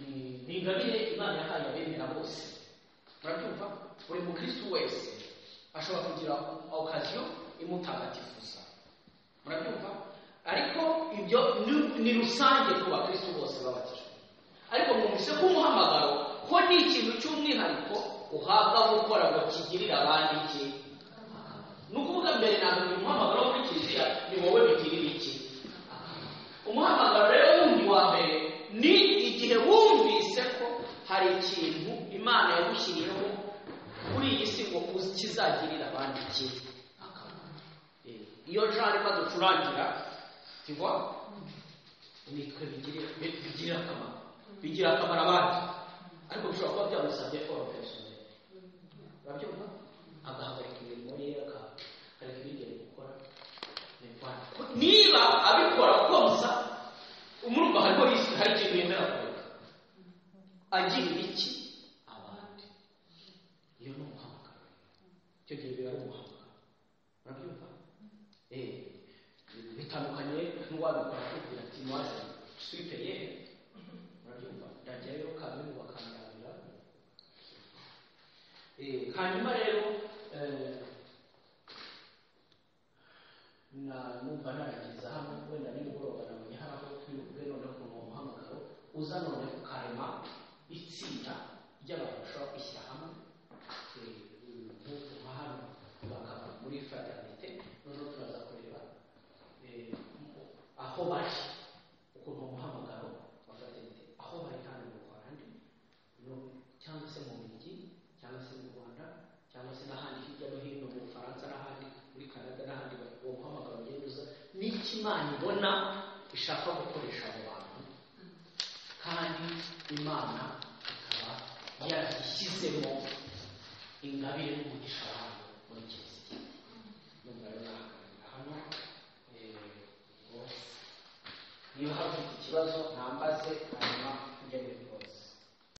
Speaker 1: ni ni ingabire imana yahaye abemera bose murabyumva buri mukristu wese ashobora kugira okaziyo imutagatifuza murabyumva ariko ibyo ni- ni rusange ku bakristu bose babatijwe ariko mwumvise ko umuhamagaro ko ni ikintu cy'umwihariko uhabwa gukora ngo kigirire abandi iki ni ukuvuga mbere na mbere uyu muhamagaro wo muri kiliziya ni wowe bigirira iki umuhamagaro rero wundi wa mbere ni igihe wumvise ko hari ikintu imana yagushyiriyeho kuri iyi si ngo uzi- kizagirira abandi iki akamaro Eh, iyo jean arimo aducurangira tivwa nitwe bigirira bigirira akamaro bigira akamaro abandi ariko bishobora kuba byamusabye kora personnel urabyumva agahagarika imirimo ye akagarika ibindi ari gukora Nirwana. Ko- niba abikora konsa umurumva hariho yisi hari ikintu yemera kureka agirira iki abandi iyo ni umuhamagaro icyo gihe biba ari umuhamagaro urabyumva Eh, bitandukanye n'uwabikora akubwira ati mwaze suite ye urabyumva ndajyayo kamwe bakanganira Eh, hanyuma rero eh, na numva narangiza hano wenda nimugoroba nabonye hari aho twirukwe noneho ku uwo muhamagaro uza none ukarema itsinda ry'abantu bashobora kwishyira hamwe eh, nk'uku nka hano bakaba muri fraternite noneho turaza kureba eh, aho bari ukuntu uwo muhamagaro wa fraternite aho bari hano mu rwanda no- cyangwa se mu mijyi cyangwa se mu rwanda cyangwa se n'ahandi hirya no hino mu bufaransa n'ahandi muri canada n'ahandi ba- uwo muhamagaro ugenda uza n'icyo imana ibona ishaka gukoresha abo bantu imana ikaba yarishyizemo ingabire n'umugisha wayo muri kiliziya nubwo rero nahagarara hano eh, ubwo niba hari ufite ikibazo